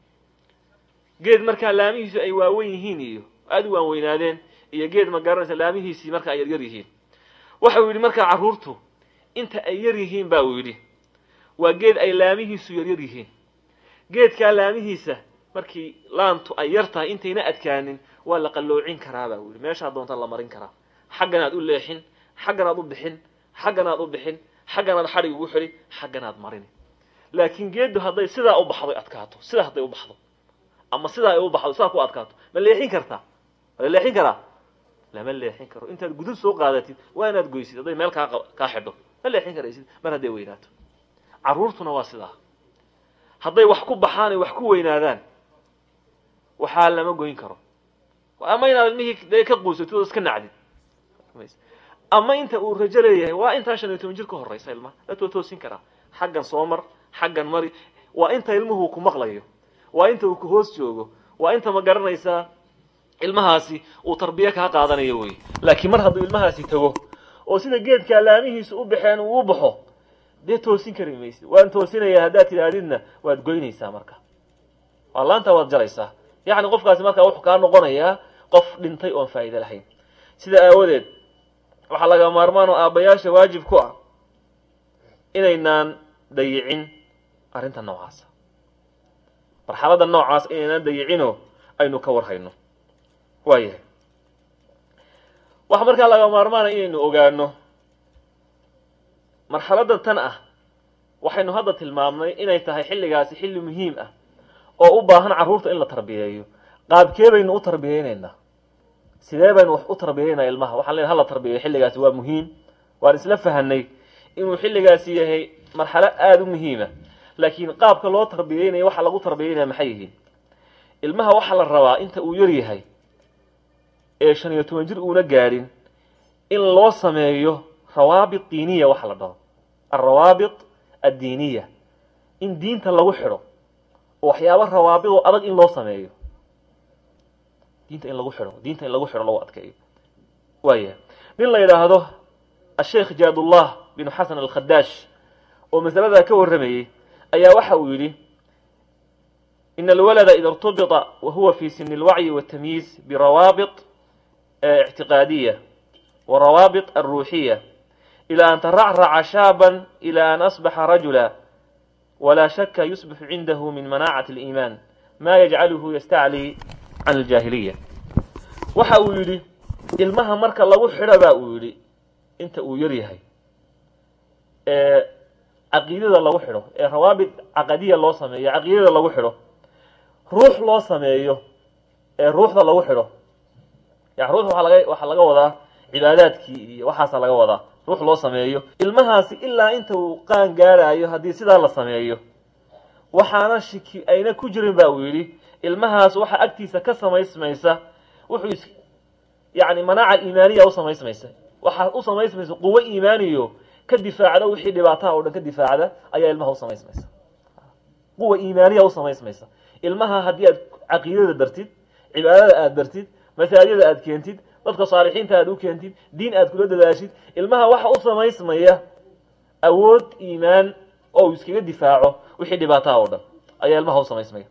geed markaa laamihiisu ay waawen yihiin iyo aada u waanweynaadeen iyo geed ma garanaysa laamihiisii marka ay yaryar yihiin waxa uu yidhi markaa carruurtu inta ay yar yihiin ba uu yidhi waa geed ay laamihiisu yaryar yihiin geedkaa laamihiisa markii laantu ay yar tahay intayna adkaanin waa la qalloocin karaa ba uu yidhi meeshaa doonta la marin karaa xagganaad u leexin xagganaad u bixin xagganaad u bixin xagganaad xadhig ugu xidhi xagganaad marini laakiin geeddu hadday sidaa u baxdo adkaato sidaa hadday u baxdo ama sidaa ay u baxdo sidaa ku adkaato ma leexin kartaa ma la leexin karaa lama leexin karo intaad gudud soo qaadatid waa inaad goysid hadday meel kaa kaa xidho ma leexin karaysid mar hadday weynaato carruurtuna waa sidaa hadday wax ku baxaan ay wax ku weynaadaan waxaa lama goyn karo ama inaad ilmihii dee ka quusatid oo iska nacdid ama inta uu rajo leeyahay waa intaa shan iyo toban jir ka horraysa ilmaha latoo toosin karaa xaggan soo mar xaggan mari waa inta ilmuhu ku maqlayo waa inta uu ku hoos joogo waa inta ma garanaysaa ilmahaasi uu tarbiye kaa qaadanayo wey laakiin mar hadduu ilmahaasi tago oo sida geedkaa laamihiisu u baxeen uu u baxo dee toosin kari maysid waan toosinayaa haddaad tidhaahdidna waad goynaysaa marka waa laanta waad jalaysaa yacni qofkaasi markaa wuxuu kaa noqonayaa qof dhintay oon faa'iide lahayn sida aawadeed waxaa laga maarmaan oo aabbayaasha waajib ku ah inaynaan dayicin arrinta noocaasa marxaladda noocaas inaynaan dayicinoo aynu ka war hayno waayahay waxaa markaa laga maarmaanaya inaynu ogaano marxaladda tan ah waxaynu hadda tilmaamnay inay tahay xilligaasi xilli muhiim ah oo u baahan carruurta in la tarbiyeeyo qaabkee baynu u tarbiyeynaynaa sidee baynu wax u tarbiyeynaa ilmaha waxaan leeyahay hala tarbiyeeyo xilligaasi waa muhiim waan isla fahanay inuu xilligaasi yahay marxalo aada u muhiima laakiin qaabka loo tarbiyeynayo waxa lagu tarbiyeynaya maxay yihiin ilmaha waxaa la rabaa inta uu yar yahay ee shan iyo toban jir uuna gaadhin in loo sameeyo rawaabit diiniya waxa la dhaho alrawaabit addiiniya in diinta lagu xidho oo waxyaaba rawaabidoo adag in loo sameeyo diinta in lagu xidho diinta in lagu xidho lagu adkeeyo waaya nin la yidhaahdo asheekh jaadullah binu xasan alkhadaash oo masaladaa ka warramayey ayaa waxa uu yidhi ina alwalada ida irtubita wa huwa fi sini alwacyi waltamyiiz birawaabit ictiqaadiya wa rawaabit alruuxiya ila an taracraca shaaban ila an asbaxa rajula walaa shaka yusbixu cindahu min manaacati aliimaan ma yajcaluhu yastaclii can aljaahiliya waxa uu yidhi ilmaha marka lagu xidho baa uu yidhi inta uu yar yahay ee caqiidada lagu xidho ee rawaabit caqadiya loo sameeyo caqiidada lagu xidho ruux loo sameeyo ee ruuxda lagu xidho yani ruux waxaa laga waxaa laga wadaa cibaadaadkii iyo waxaasa laga wadaa ruux loo sameeyo ilmahaasi ilaa inta uu qaan gaaraayo haddii sidaa la sameeyo waxaana shiki ayna ku jirin ba uu yidhi ilmahaas waxa agtiisa ka samaysmaysa wuxuu is yani manaaca iimaaniya u samaysmaysa waxaa u samaysmaysa quwo iimaaniyo ka difaacda wixii dhibaataha oo dhan ka difaacda ayaa ilmaha u samaysmaysa quwa iimaaniya u samaysmaysa ilmaha haddii aad caqiidada bartid cibaadada aad bartid masaajida aad keentid dadka saalixiinta aad u keentid diin aad kula dadaashid ilmaha waxa u samaysmaya awood iimaan oo uu iskaga difaaco wixii dhibaataha oo dhan ayaa ilmaha u samaysmaya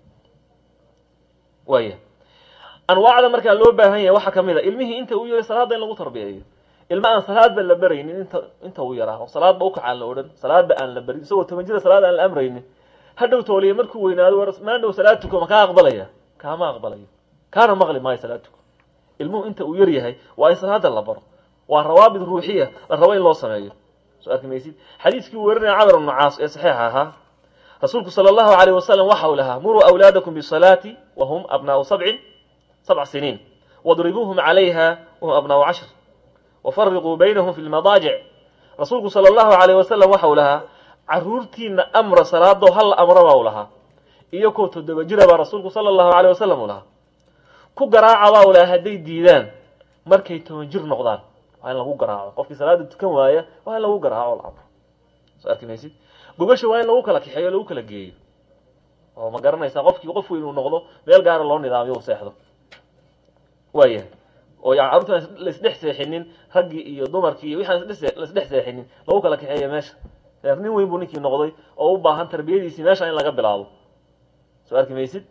waaya anwaacda markaa loo baahan yahay waxaa kamid a ilmihii inta uu yahay salaadda in lagu tarbiyeeyo ilma aan salaadba la baraynin inta inta uu yaraa oo salaadba ukacaan la odhan salaadba aan la barin isagoo toban jira salaad aan la amraynin hadhow tooliya markuu weynaado war maandhow salaad tuko ma kaa aqbalaya kaama aqbalayo kaana maqli maayo salaad tuko ilmuhu inta uu yar yahay waa in salaada la baro waa rawaabid ruuxiya la rabo in loo sameeyo soo arki maysid xadiiskii uu werinaya camr ibnu caas ee saxiixa ahaa rasuulku sala allahu alayh wasalam waxa uu lahaa muruu awlaadakum bisalaati wa hum abnaau sabcin sabc siniin wadribuuhum calayha wahum abnaau cashr wafariquu baynahum fi lmadaajic rasuulku sala allahu alayh wasalam waxa uu lahaa caruurtiina amra salaado hal amro baa u lahaa iyo koo toddoba jira baa rasuulku sala allahu alayh wasalam u lahaa ku garaaca baa u lahaa hadday diidaan markay toban jir noqdaan waa in lagu garaaco qofkii salaada tukan waaya waa in lagu garaaco la amro soo arki maysid gogasha waa in lagu kala kaxeeyo o lagu kala geeyo oo ma garanaysaa qofkii qof weyn uu noqdo meel gaara loo nidaamiyo u seexdo waayahay oo yani carruurta laisdhex seexinin raggii iyo dumarkii iyo wixaan laisdhex seexinin lagu kala kaxeeyo meesha reer nin weyn buu ninkii noqday oo u baahan tarbiyadiisii meesha in laga bilaabo soo arki maysid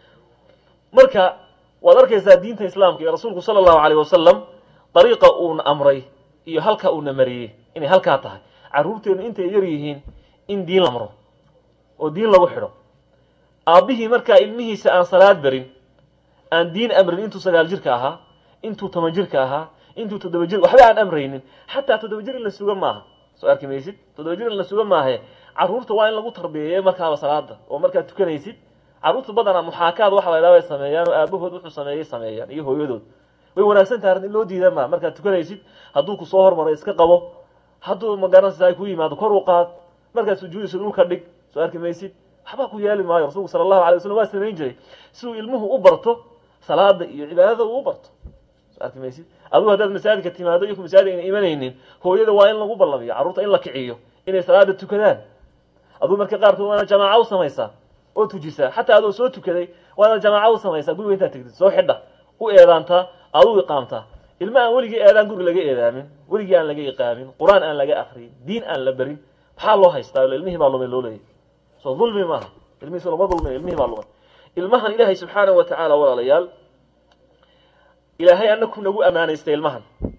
marka waad arkaysaa diinta islaamka iyo rasuulku sala allahu alayh wasalam dariiqa uuna amray iyo halka uuna mariyey inay halkaa tahay carruurteenu intay yar yihiin in diin la amro oo diin lagu xidho aabbihii markaa ilmihiisa aan salaad barin aan diin amrin intuu sagaal jirka ahaa intuu toban jirka ahaa intuu toddoba jir waxba aan amraynin xataa toddoba jir in la suga maaha soo arki maysid toddoba jir in la suga maahe carruurta waa in lagu tarbiyeeye markaaba salaada oo markaad tukanaysid carruurta badanaa muxaakaad waxa la ydhaha way sameeyaan oo aabahood wuxuu sameeyey sameeyaan iyo hooyadood way wanaagsan tahay arrin in loo diida maa markaad tukanaysid hadduu ku soo hormaray iska qabo hadduu magaranaysa ay ku yimaado kor u qaad markaad sujuudaysid dhulka dhig soo arki maysid waxba ku yeeli maayo rasuulku sala allahu alay waslm waa samayn jiray si uu ilmuhu u barto salaada iyo cibaadada uu u barto soo arki maysid adigu haddaad masaajidka timaado iyo masaajid ayna imanaynin hooyada waa in lagu ballamiyo carruurta in la kiciyo inay salaada tukadaan aduu marka qaarkood waana jamaaca u samaysaa oo tujisaa xataa adoo soo tukaday waana jamaaca u samaysaa guriga intaad tegtid soo xidha u eedaantaa aduu iqaamtaa ilma aan weligii eedaan guri laga eedaamin weligii aan laga iqaamin qur-aan aan laga akriyin diin aan la berin maxaa loo haystaa ilmihii baa lumay loo leeyahy soo dulmi maaha ilmihiis lama dulmin ilmihii baa lumay ilmahan ilaahay subxaanahu wa tacaala walaalayaal ilaahay anaku nagu ammaanaystay ilmahan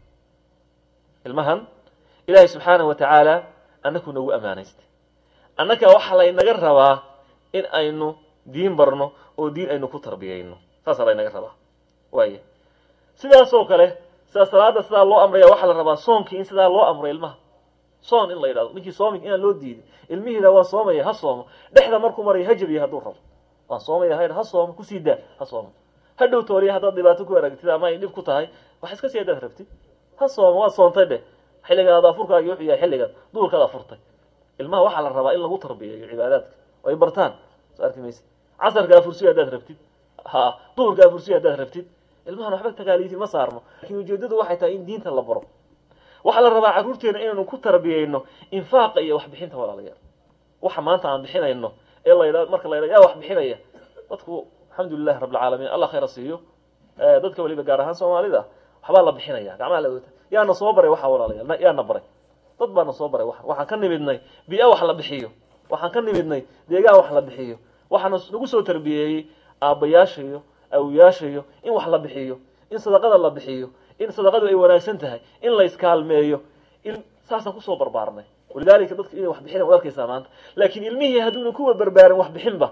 ilmahan ilaahay subxaanahu wa tacaala anaku nagu ammaanaystay annaka waxaa laynaga rabaa in aynu diin barno oo diin aynu ku tarbiyayno saasaa laynaga rabaa waaya sidaasoo kale sidaa salaada sidaa loo amraya waxaa la rabaa soonkii in sidaa loo amro ilmaha soon in la yidhahdo ninkii soomi inaan loo diiday ilmihiida waa soomaya ha soomo dhexda markuu maraya ha jabiya hadduu rabo waan soomaya ha ha soomo kusii daa ha soomo ha dhow tooriya haddaad dhibaato ku aragtid ama ay dhib ku tahay wax iska sii haddaad rabtid ha soomo waad soontay dheh xilligaad afurkaagi wuxuu yahay xilligaad duurkaad afurtay ilmaha waxaa la rabaa in lagu tarbiyeeyo cibaadaadka oo ay bartaan soo arki mayse casarka afursiyo haddaad rabtid ha duhurka afursiyo haddaad rabtid ilmahan waxba tagaaliisi ma saarno laakiin ujeedadu waxay tahay in diinta la baro waxaa la rabaa carruurteena inaynu ku tarbiyeyno infaaqa iyo waxbixinta walaalayaal waxa maanta aan bixinayno ee la yidhahdo marka la yidhahdo yaa wax bixinaya dadku alxamdulilahi rabbilcaalamiin allah khayra siiyo dadka weliba gaar ahaan soomaalida waxbaa la bixinaya gacmaha la wata yaana soo baray waxa walaalayaal yaana baray dad baana soo baray wa waxaan ka nimidnay biya wax la bixiyo waxaan ka nimidnay deegaan wax la bixiyo waxaana nagu soo tarbiyeeyey aabbayaasha iyo awiyaasha iyo in wax la bixiyo in sadaqada la bixiyo in sadaqadu ay wanaagsan tahay in la iskaalmeeyo in saasaan kusoo barbaarnay walidaalika dadka inay wax bixina waad arkaysaa maanta laakiin ilmihii hadduuna kuwa barbaarin wax bixinba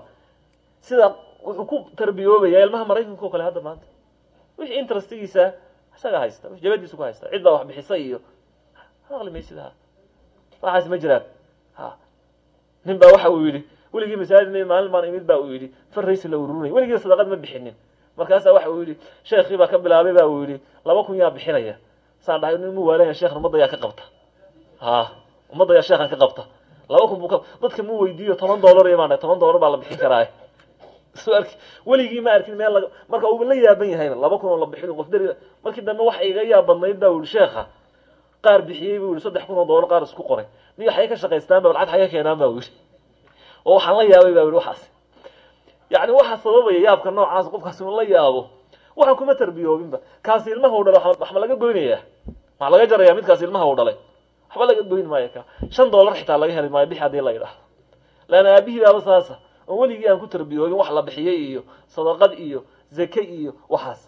sida wuxuu ku tarbiyoobaya ilmaha maraykanka oo kale hadda maanta wixii interestigiisa isaga haysta wix jabadiisa ku haysta cid baa wax bixisa iyo aqli maysid ha waxaas ma jiraan ha nin baa waxa uu yidhi weligii masaajid maalin baan imid ba uu yidhi farraysi la ururinay weligii sadaqad ma bixinin markaasaa waxa uu yidhi sheekii baa ka bilaabay ba uu yidhi laba kun yaa bixinaya saan dhahay nin mu waalanya sheekhan ummadda yaa ka qabta ha ummadda yaa sheekhan ka qabta laba kun buu ka dadka mu weydiiyo toban dollar iyo baan toban dollar baa la bixin karaa soo arki weligii ma arkin meel laga marka uuba la yaaban yahayba laba kun oo la bixin qof dari markii dambe waxa iga yaab badnayd baa uu yidhi sheekha qaar bixiyey buu yidhi saddex kun oo dollar qaar isku qoray niyo xaye ka shaqaystaan ba lacag xaye keenaan ba uu yidhi oo waxaan la yaabay ba yidhi waxaas yacni waxaa sababaya yaabka noocaas qofkaas inu la yaabo waxaan kuma tarbiyoobinba kaasi ilmaha u dhalay wax ma laga goynayaa waxaa laga jaraya midkaas ilmaha u dhalay waxba laga goyn maayo ka shan dollar xitaa laga heli maayo bix haddii la yidhaahdo leanna aabihii baaba saasa oo weligii aan ku tarbiyoobin wax la bixiyey iyo sadaqad iyo zake iyo waxaas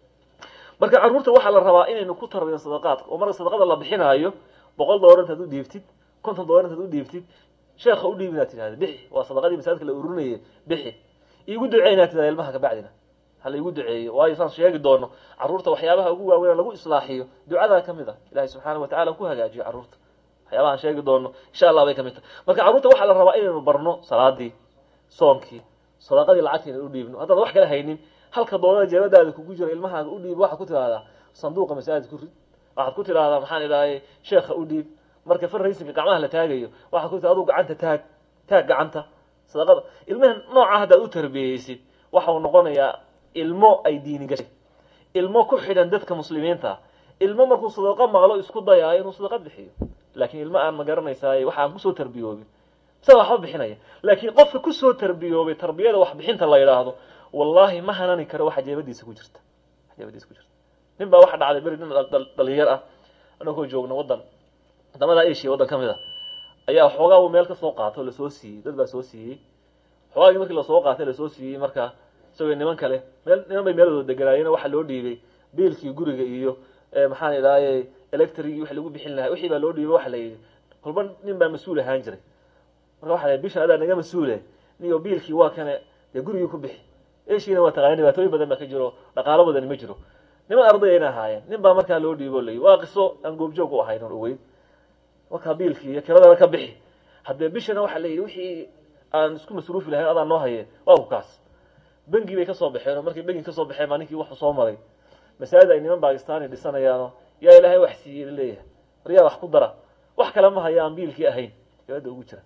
marka carruurta waxaa la rabaa inaynu ku tarbiyo sadaqaadka oo marka sadaqada la bixinaayo boqol dollar intaad u dhiibtid konton dollar intaad u dhiibtid sheekha u dhiib inaad tidhahda bixi waa sadaqadii masaajidka la ururinayay bixi iigu ducey inaad tidhahda ilmaha kabacdina hala igu duceeyo waayo saan sheegi doono carruurta waxyaabaha ugu waaweyn lagu islaaxiyo ducadaa kamid ah ilahay subxaana watacala ku hagaajiyo carruurta waxyaabahaan sheegi doono insha allah bay kamid tahay marka carruurta waxaa la rabaa inaynu barno salaadii soonkii sadaqadii lacagta inaan u dhiibno haddaad wax kala haynin halka doonada jeebadaada kugu jira ilmahaaga u dhiib waxaad ku tidhahdaa sanduuqa masaajid ku rid waxaad ku tidhahdaa maxaan idhahay sheekha u dhiib marka farraysinka gacmaha la taagayo waxaad ku tidhahda aduu gacanta taag taag gacanta sadaqada ilmaha nooca haddaad u tarbiyeysid waxa uu noqonayaa ilmo ay diini gashay ilmo ku xidhan dadka muslimiinta ilmo markuu sadaqo maqlo isku dayaayo inuu sadaqa bixiyo laakiin ilmo aan ma garanaysaay waxa aan kusoo tarbiyoobin isaga waxba bixinaya laakiin qofka kusoo tarbiyoobay tarbiyada wax bixinta la yidhaahdo wallahi ma hanani karo waxa jeebadiisa ku jirta jeebadiisa ku jirta nin baa waxa dhacday beri nin dhalinyar ah anagoo joogna waddan wadamada asia waddan ka mid a ayaa xoogaa uu meel ka soo qaato lasoo siiyey dad baa soo siiyey xoogaagii markii lasoo qaatay lasoo siiyey marka isagoo niman kale meel niman bay meeladooda deganaayeen waxaa loo dhiibay biilkii guriga iyo maxaan idhahay electrigii wix lagu bixin lahaa wixii baa loo dhiibay waxa la yidhi kolba nin baa mas-uul ahaan jiray marka waxa la yidhi bishan adaa naga mas-uule niyo biilkii waa kane dee gurigii ku bixi eshiina waa taqaani dhibaatooyin badan baa ka jiro dhaqaalo badani ma jiro niman arday ayna ahaayeen nin baa markaa loo dhiibo layi waa qiso aan goobjoog u ahayn on ogeyn markaa biilkii iyo kiradana ka bixi haddee bishana waxaa la yidhi wixii aan isku masruufi lahayn adaa noo haye waa ku kaas bengi bay kasoo baxeen oo markay bengi kasoo baxeen baa ninkii waxu soo maray masaajid ay niman bakistani dhisanayaano yaa ilaahay wax siiyey laleeyahay waryaa wax ku dara wax kale ma haya aan biilkii ahayn gabadda ugu jira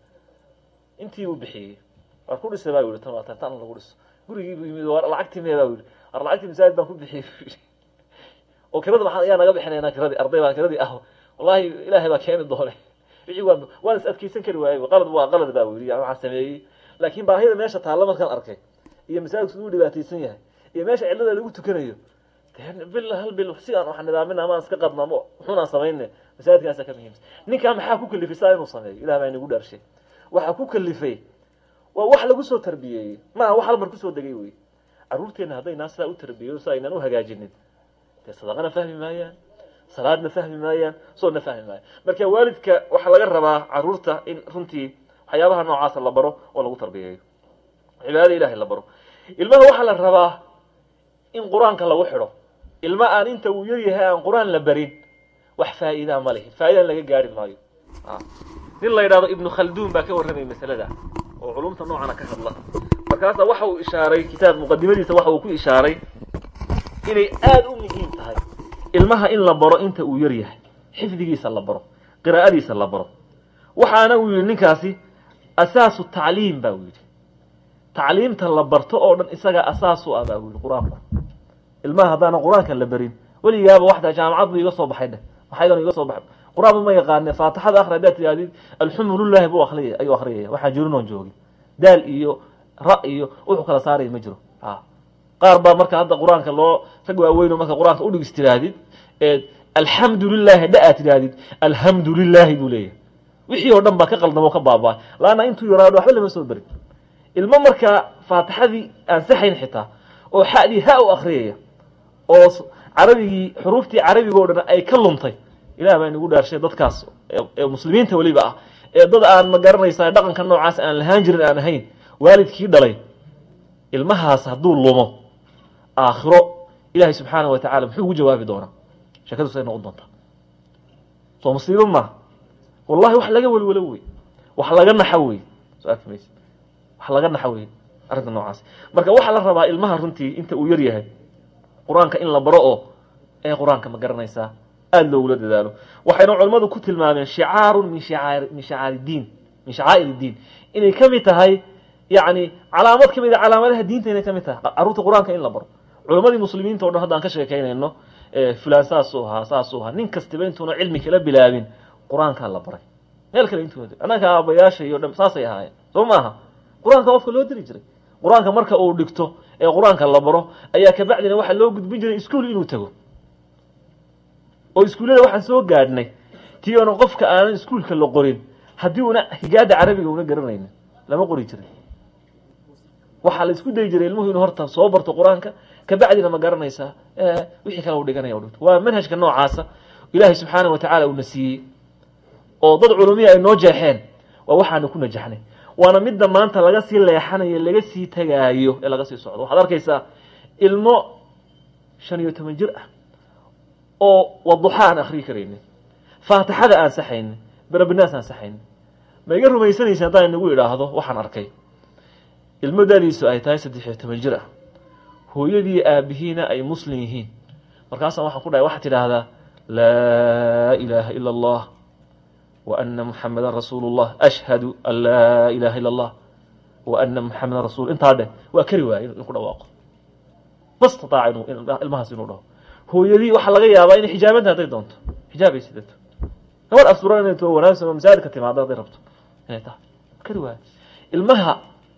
intii buu bixiyey waar ku dhisay baa yihi tan waa tan tan lagu dhiso gurigii buu yimid war lacagtii mee baa yihi war lacagtii masaajid baan ku bixiyey buu yihi oo kirada maxaa ayaa naga bixinaynaa kiradii arday baan kiradii ah wallahi ilaahay baa keeni doone wixii waa waan is adkeysan kari waayey qalad waa qalad baa yidhi waxaan sameeyey laakiin baahida meesha taalla markaan arkay iyo masaajidku siduu dhibaataysan yahay iyo meesha cillada lagu tukanayo dee bil hal bil si aan wax nidaamin ama aan iska qadno ama wuxuunaan samayne masaajidkaasa ka muhiimsan ninkaa maxaa ku kalifay saa inuu sameeyo ilah baa inagu dhaarshay waxaa ku kalifay waa wax lagu soo tarbiyeeyey maaha wax hal mar kusoo degay wey carruurteenna haddaynaa sidaa u tarbiyeyo si aynaan u hagaajinin dee sadaqana fahmi maayaan salaadna fahmi maayaan soonna fahmi maayaan marka waalidka waxaa laga rabaa carruurta in runtii waxyaabaha noocaasa la baro oo lagu tarbiyeeyo cibaadada ilahay la baro ilmaha waxaa la rabaa in qur-aanka lagu xidho ilma aan inta uu yar yahay aan qur-aan la barin wax faa'iidaa ma lehi faa'idan laga gaari maayo nin la yidhahdo ibnu khalduun baa ka warramaya masalada oo culumta noocana ka hadla markaasa waxa uu ishaaray kitaab muqadimadiisa waxa uu ku ishaaray inay aada u muhiim tahay ilmaha in la baro inta uu yar yahay xifdigiisa la baro qiraa'adiisa la baro waxaana uu yidhi ninkaasi asaasu tacliim ba uu yidhi tacliimta la barto oo dhan isagaa asaas u ah baa uu yidhi qur-aanku ilmaha haddaanan qur-aanka la barin weligaaba waxda jaamacad buu iga soo baxay dheh maxaydan iga soo baxay qur-aanba ma yaqaane faatixada akhri haddaad tidhahdid alxamdulillahi buu akhriyay ayuu akhriyaya waxaan jirinoon joogin daal iyo ra iyo wuxuu kala saaraya ma jiro a qaar baa marka hadda qur-aanka loo rag waaweyno marka qur-aanka udhigis tidhaahdid alxamdu lilahi dha aad tidhaahdid alxamdu lilahi buu leeyahay wixii oo dhan baa ka qaldamo ka baabaa laanna intuu yaraado waxba lama soo berin ilmo markaa faatixadii aan saxayn xitaa oo xadii ha u akriyaya oo carabigii xuruuftii carabiga o dhan ay ka luntay ilah baa inagu dhaarshay dadkaas ee muslimiinta weliba ah ee dad aan ma garanaysaa dhaqanka noocaas aan lahaan jirin aan ahayn waalidkii dhalay ilmahaas hadduu lumo aakhiro ilaahay subxaana wa tacala muxuu ugu jawaabi doonaa sheekadusay noqon doontaa soo musiibo maaha wallahi wax laga welwelo wey wax laga naxo wey soo arki mayse wax laga naxo wey arrinta noocaas marka waxaa la rabaa ilmaha runtii inta uu yar yahay qur-aanka in la baro oo ee qur-aanka ma garanaysaa aada loogula dadaalo waxayna culimmadu ku tilmaameen shicaarun min shicaar min shicaari diin min shacaa'ir diin inay ka mid tahay yacni calaamad ka mid a calaamadaha diinta inay ka mid tahay carruurta qur-aanka in la baro culammadii muslimiinta o dhan haddaan ka sheekaynayno fulaan saasuu ahaa saasuu ahaa nin kastaba intuuna cilmi kala bilaabin qur-aankaa la baray meel kale intuu annaka aabayaasha iyo dhan saasay ahaayeen soo maaha qur-aanka qofka loo diri jiray qur-aanka marka uu dhigto ee qur-aanka la baro ayaa kabacdina waxaa loo gudbin jiray iskuol inuu tago oo iskuullada waxaan soo gaadhnay tii oona qofka aanan iskuulka la qorin haddii una higaada carabiga una garanaynin lama qori jirin waxaa la isku dayi jiray ilmuhu inuu horta soo barto qur-aanka kabacdina ma garanaysaa wixii kale u dhiganaya dhigto waa manhajka noocaasa ilaahay subxaana wa tacaala uuna siiyey oo dad culumiya ay noo jeexeen waa waxaanu ku najaxnay waana midda maanta laga sii leexanayo laga sii tegaayo ee laga sii socdo waxaad arkaysaa ilmo shan iyo toban jir ah oo waduxa aan akriyi karaynin faatixada aan saxaynin berabinaas aan saxaynin ma iga rumaysanaysa haddaan inagu idhaahdo waxaan arkay ilmo dadiisu ay tahay saddex iyo toban jir ah hooyadii aabihiina ay muslim yihiin markaasaan waxaan ku dhahay waxaad tidhaahdaa laa ilaaha ila allah wa ana muxamedan rasuulu llah ashhadu an laa ilaha ila allah wa ana muxamedan rasul intaa dheh waa kari waayey in ku dhawaaqo ma stataaca inu ilmahaas inuu dhaho hooyadii waxaa laga yaabaa inay xijaabanta hadday doonto xijaabay sidato gabadh asturan inay too wanaagsan oo masaajidka timaado hadday rabto inay tahay kari waayo ilmaha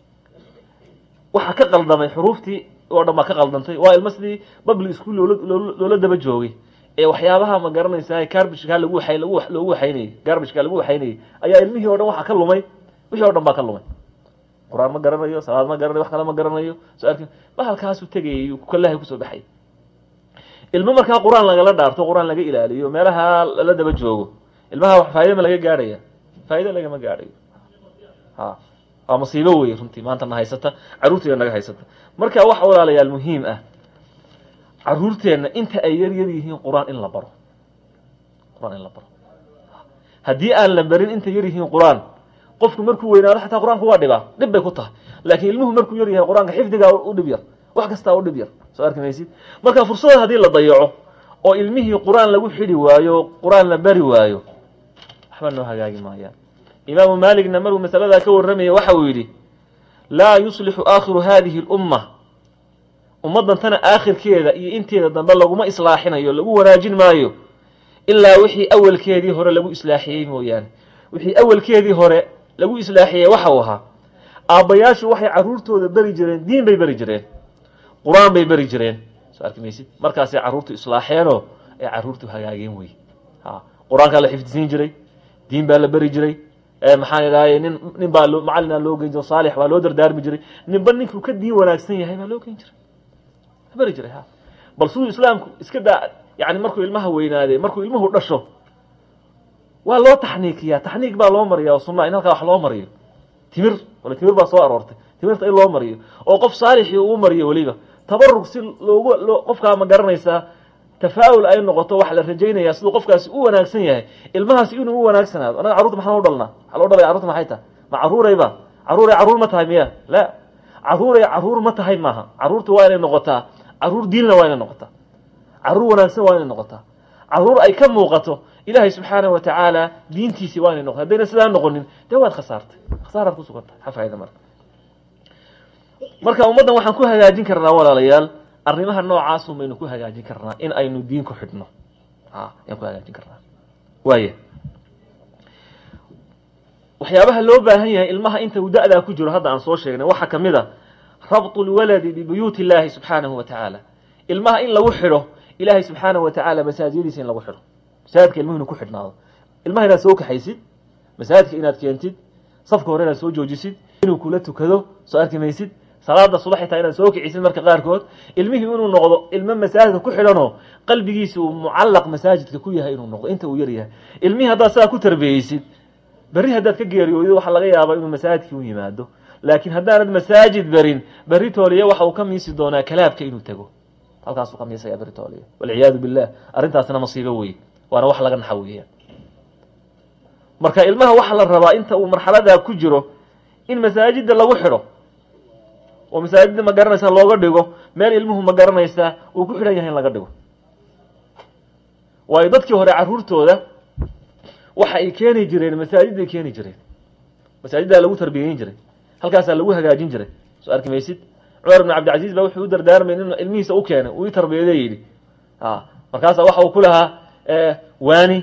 waxaa ka qaldamay xuruuftii oo dhan baa ka qaldantay waa ilmo sidii babli school loola loola daba joogay ee waxyaabaha ma garanaysaa garbishkaa lagu waay lagu loogu waxaynayey garbishkaa lagu waxaynayey ayaa ilmihii o dhan waxaa ka lumay wixii o dhan baa ka lumay qur-aan ma garanayo salaad ma garanayo wax kale ma garanayo soo arki bahalkaasuu tegayay kalahay kusoo baxay ilmo markaa qur-aan lagala dhaarto qur-aan laga ilaaliyo meelaha la daba joogo ilmaha faa'ida ma laga gaadhaya faa'ida lagama gaadhayo ha waa musiibo wey runtii maanta na haysata carruurteena naga haysata marka waxa walaalayaal muhiim ah caruurteenna inta ay yar yar yihiin qur-aan in la baro qur-aan in la baro haddii aan la barin inta yar yihiin qur-aan qofku markuu weynaado xataa qur-aanku waa dhibaa dhib bay ku tahay laakiin ilmuhu markuu yar yahay qur-aanka xifdigaa u dhib yar wax kastaa u dhib yar soo arki maysid marka fursada haddii la dayaco oo ilmihii qur-aan lagu xidhi waayo qur-aan la bari waayo waxba noo hagaagi maayaan imaamu maaligna maruu masaladaa ka warramaya waxa uu yidhi laa yuslixu aakhiru hadihi اlumma ummaddantana aakhirkeeda iyo inteeda dambe laguma islaaxinayo lagu wanaajin maayo ilaa wixii awalkeedii hore lagu islaaxiyey mooyaane wixii awalkeedii hore lagu islaaxiyey waxa uu ahaa aabbayaashu waxay carruurtooda beri jireen diin bay beri jireen qur-aan bay beri jireen soo arki maysid markaasay carruurtu islaaxeenoo ay carruurtu hagaageen wey ha qur-aankaa la xifdisiin jiray diin baa la beri jiray maxaan idhahay nin nin baa loo macallinaa loo geyn jiray saalix baa loo dardaarmi jiray ninba ninkuu ka diin wanaagsan yahay baa loo geyn jiray beri jiray ha bal siduu islaamku iska daa yani markuu ilmaha weynaaday markuu ilmuhu dhasho waa loo taxniikiyaa taxniik baa loo mariya oo sunaa in halkaa wax loo mariyo timir wala timir baa soo aroortay timirta in loo mariyo oo qof saalixii uu mariyo weliba tabarug si loogu loo qofkaa ma garanaysaa tafaa'ul ay noqoto waxa la rajaynaya siduu qofkaasi u wanaagsan yahay ilmahaasi inuu u wanaagsanaado anaga carruurta maxaan u dhalnaa waxaa loo dhalaya carruurta maxay tahay ma carruurayba carruuray carruur ma tahay miya la carruuray carruur ma tahay maaha carruurta waa inay noqotaa carruur diinna waa inay noqotaa carruur wanaagsan waa inay noqotaa carruur ay ka muuqato ilaahay subxaanahu wa tacaala diintiisii waa inay noqota haddayna sidaa noqonin dee waad khasaartay khasaaraad ku sugantay xafaayda marka marka ummaddan waxaan ku hagaajin karnaa walaalayaal arrimaha noocaasun baynu ku hagaajin karnaa in aynu diin ku xidhno a ayaan ku hagaajin karnaa waaya waxyaabaha loo baahan yahay ilmaha inta uu da-daa ku jiro hadda aan soo sheegnay waxaa kamid a rabtu lwaladi bibuyuuti illaahi subxaanahu wa tacaala ilmaha in lagu xidho ilaahay subxaanahu wa tacaala masaajiyadiisa in lagu xidho masaajidka ilmuhu inu ku xidhnaado ilmaha inaad soo kaxaysid masaajidka inaad keentid safka hore inaad soo joojisid inuu kula tukado soo arki maysid salaada subax xitaa inaad soo kicisid marka qaarkood ilmihii inuu noqdo ilmo masaajidka ku xidhanoo qalbigiisa uu mucallaq masaajidka ku yahay inuu noqdo inta uu yar yahay ilmihii haddaad sidaa ku tarbiyeysid berri haddaad ka geeriyoodo waxaa laga yaabaa inuu masaajidkii u yimaado laakiin haddaanad masaajid berin berri tooliya waxa uu ka miisi doonaa kalaabka inuu tego halkaasuu ka miisaya berri tooliya walciyaadu billah arrintaasna masiibo weye waana wax laga naxa weeyaan marka ilmaha waxaa la rabaa inta uu marxaladaa ku jiro in masaajida lagu xidho oo masaajida ma garanaysaa looga dhigo meel ilmuhu ma garanaysaa uu ku xidhan yahay in laga dhigo waayo dadkii hore carruurtooda waxa ay keeni jireen masaajiday keeni jireen masaajiddaa lagu tarbiyeyn jiray halkaasaa lagu hagaajin jiray soo arki maysid cumar ibn cabdilcaziz baa wuxuu u dardaarmay in ilmihiisa u keenay uu i tarbiyade yidhi a markaasaa waxa uu ku lahaa waani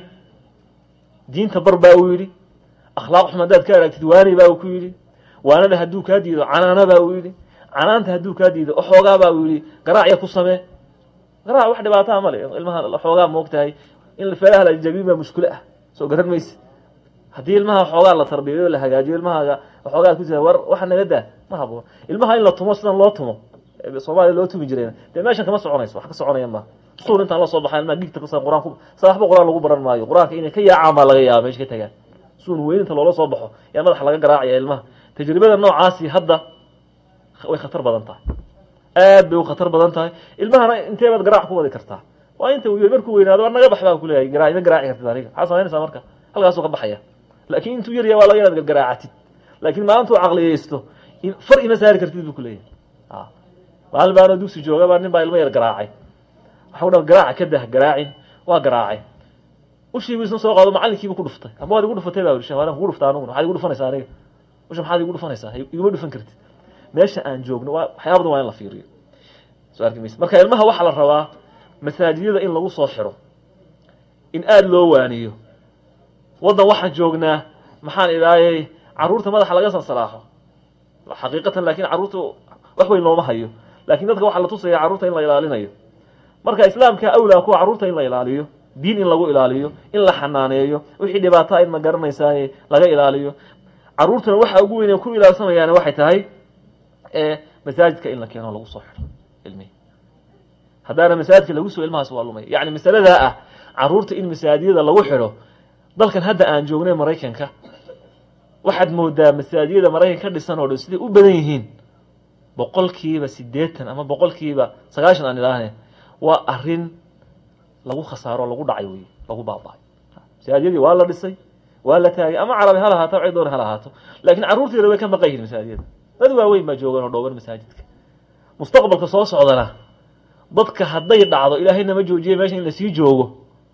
diinta bar baa uu yidhi akhlaaq xum haddaad ka aragtid waani baa uu ku yidhi waanada hadduu kaa diido canaana baa uu yidhi canaanta hadduu kaa diido xoogaa baa uu yidhi garaacya ku samee garaac wax dhibaataa male ilmaha xoogaa moog tahay in feelaha la jabiin baa mushkilo ah soo garan mayse haddii ilmaha xoogaa la tarbiyayo la hagaajiyo ilmahaaga xoogaa ku jira war waxa naga daa ma haboon ilmaha in la tumo sidan loo tumo soomaaliya loo tumi jireen dee meeshan kama soconayso wax ka soconaya maaha suul intaan loo soo baxay ilmaha gigta kasan qur-aan sa waxba qur-aan lagu baran maayo qur-aanka inay ka yaacaan baa laga yaaba meesha ka tagaan suun weyn inta loola soo baxo yaa madaxa laga garaacaya ilmaha tajribada noocaasi hadda way khatar badan tahay aad bay u khatar badan tahay ilmahana intee baad garaac ku wadi kartaa waa inta uu markuu weynaado waa naga bax baa kuleeyahay garaa ima garaaci kartid aniga maxaa samaynaysaa marka halkaasuu ka baxaya laakiin intuu yar yahay waa laga inaad gargaraacatid laakiin maalintuu caqliyeysto far ima saari kartid buu kuleeyahay a maalin baanoo dugsi jooga baa nin baa ilmo yar garaacay waxau dha garaaca ka dah garaacin waa garaacay ushii buu isna soo qaado macalinkiibu ku dhuftay ama waad igu dhufatay baa yidhi shamalan kugu dhufta aniguna maxaad igu dhufanaysaa aniga usha maxaad igu dhufanaysaa iguma dhufan kartid meesha aan joogno waa waxyaabadan waa in la fiiriyo soo arki maysa marka ilmaha waxaa la rabaa masaajidada in lagu soo xiro in aada loo waaniyo waddan waxaan joognaa maxaan idhaayay carruurta madaxa laga sansalaaxo xaqiiqatan laakiin carruurta wax weyn looma hayo laakiin dadka waxaa la tusaya carruurta in la ilaalinayo marka islaamka awlaa kuwa carruurta in la ilaaliyo diin in lagu ilaaliyo in la xanaaneeyo wixii dhibaato in ma garanaysaaye laga ilaaliyo carruurtana waxa ugu weyn ku ilaalsamayaani waxay tahay masaajidka in la keeno lagu soo xidho ilmihi haddaana masaajidka lagu soo ilmahaas waa lumaya yacni masaladaa ah carruurta in masaajiyada lagu xidho dalkan hadda aan joognay maraykanka waxaad moodaa masaajiyada maraykan ka dhisan oo dhan siday u badan yihiin boqolkiiba siddeetan ama boqolkiiba sagaashan aan idhaahne waa arrin lagu khasaaro lagu dhacay wey lagu baaba-ay masaajiyadii waa la dhisay waa la taagay ama carabi ha lahaato cid doon ha lahaato laakiin carruurteeda way ka maqan yihin masaajiyada dad waaweyn baa joogan oo dhooban masaajidka mustaqbalka soo socdana dadka hadday dhacdo ilaahay nama joojiye meesha in lasii joogo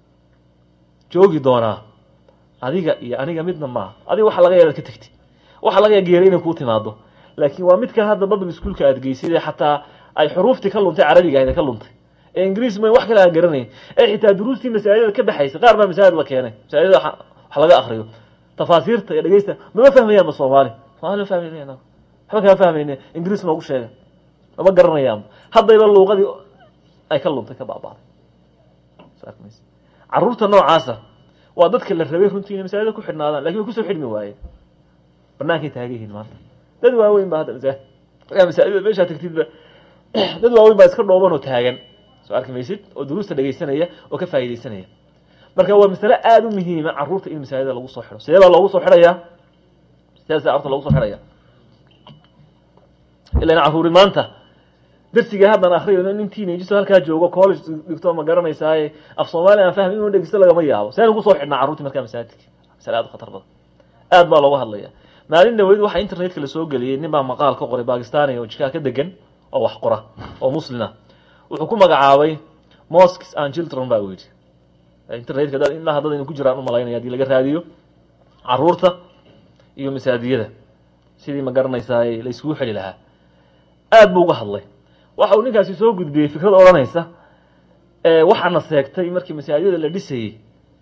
joogi doonaa adiga iyo aniga midna maaha adiga waxa laga yaad ka tegtid waxa laga ya geeray inay kuu timaado laakiin waa midkan hadda babl iskuolka aad geysay ee xataa ay xuruuftii ka luntay carabiga ahayd ka luntay ee ingiriis ma wax kale aan garanayn ee xitaa duruustii masaajidada ka baxaysay qaar baa masaajid la keenay masaajidada wax laga akriyo tafaasiirta iyo dhegeysta mama fahmayaanba soomaali soomali ma fahmayna waxba kama fahmayne ingiriis noogu sheega mama garanayaanba haddayba luuqadii ay ka luntay ka baabaaday carruurta noocaasa waa dadka la rabay runtii inay masaajida ku xidhnaadaan lakin way kusoo xidhmi waayeen banaankay taagan yihiin maanta dad waaweyn ba hadda masaa masaajida meeshaa tagtidba dad waaweyn baa iska dhooban oo taagan soo arki maysid oo duruusta dhegeysanaya oo ka faa'idaysanaya marka waa masale aada u muhiima carruurta in masaajida lagu soo xidho sidee baa loogu soo xidhayaa sidaas carruurta loogu soo xidhaya ilan carruuri maanta darsiga haddan akriyo nin teenageso halkaa joogo college dhigto ma garanaysaaye af soomaali aan fahmi inuu dhegeysto lagama yaabo seen ugu soo xidhnaa carruurtii markaa masaajidka masale aad u khatar badan aad baa looga hadlaya maalin dhaweyd waxaa internetka lasoo geliyey nin baa maqaal ka qoray bakistani oo jikaa ka degan oo wax qora oo muslina wuxuu ku magacaabay mosques and children ba u yidhi internetka dad ilaa haddad inu ku jiraan u malaynaya hadii laga raadiyo caruurta iyo masaadiyada sidii ma garanaysaay la iskugu xeli lahaa aad buu uga hadlay waxa uu ninkaasi soo gudbiyey fikrad odhanaysa waxaana seegtay markii masaajida la dhisayey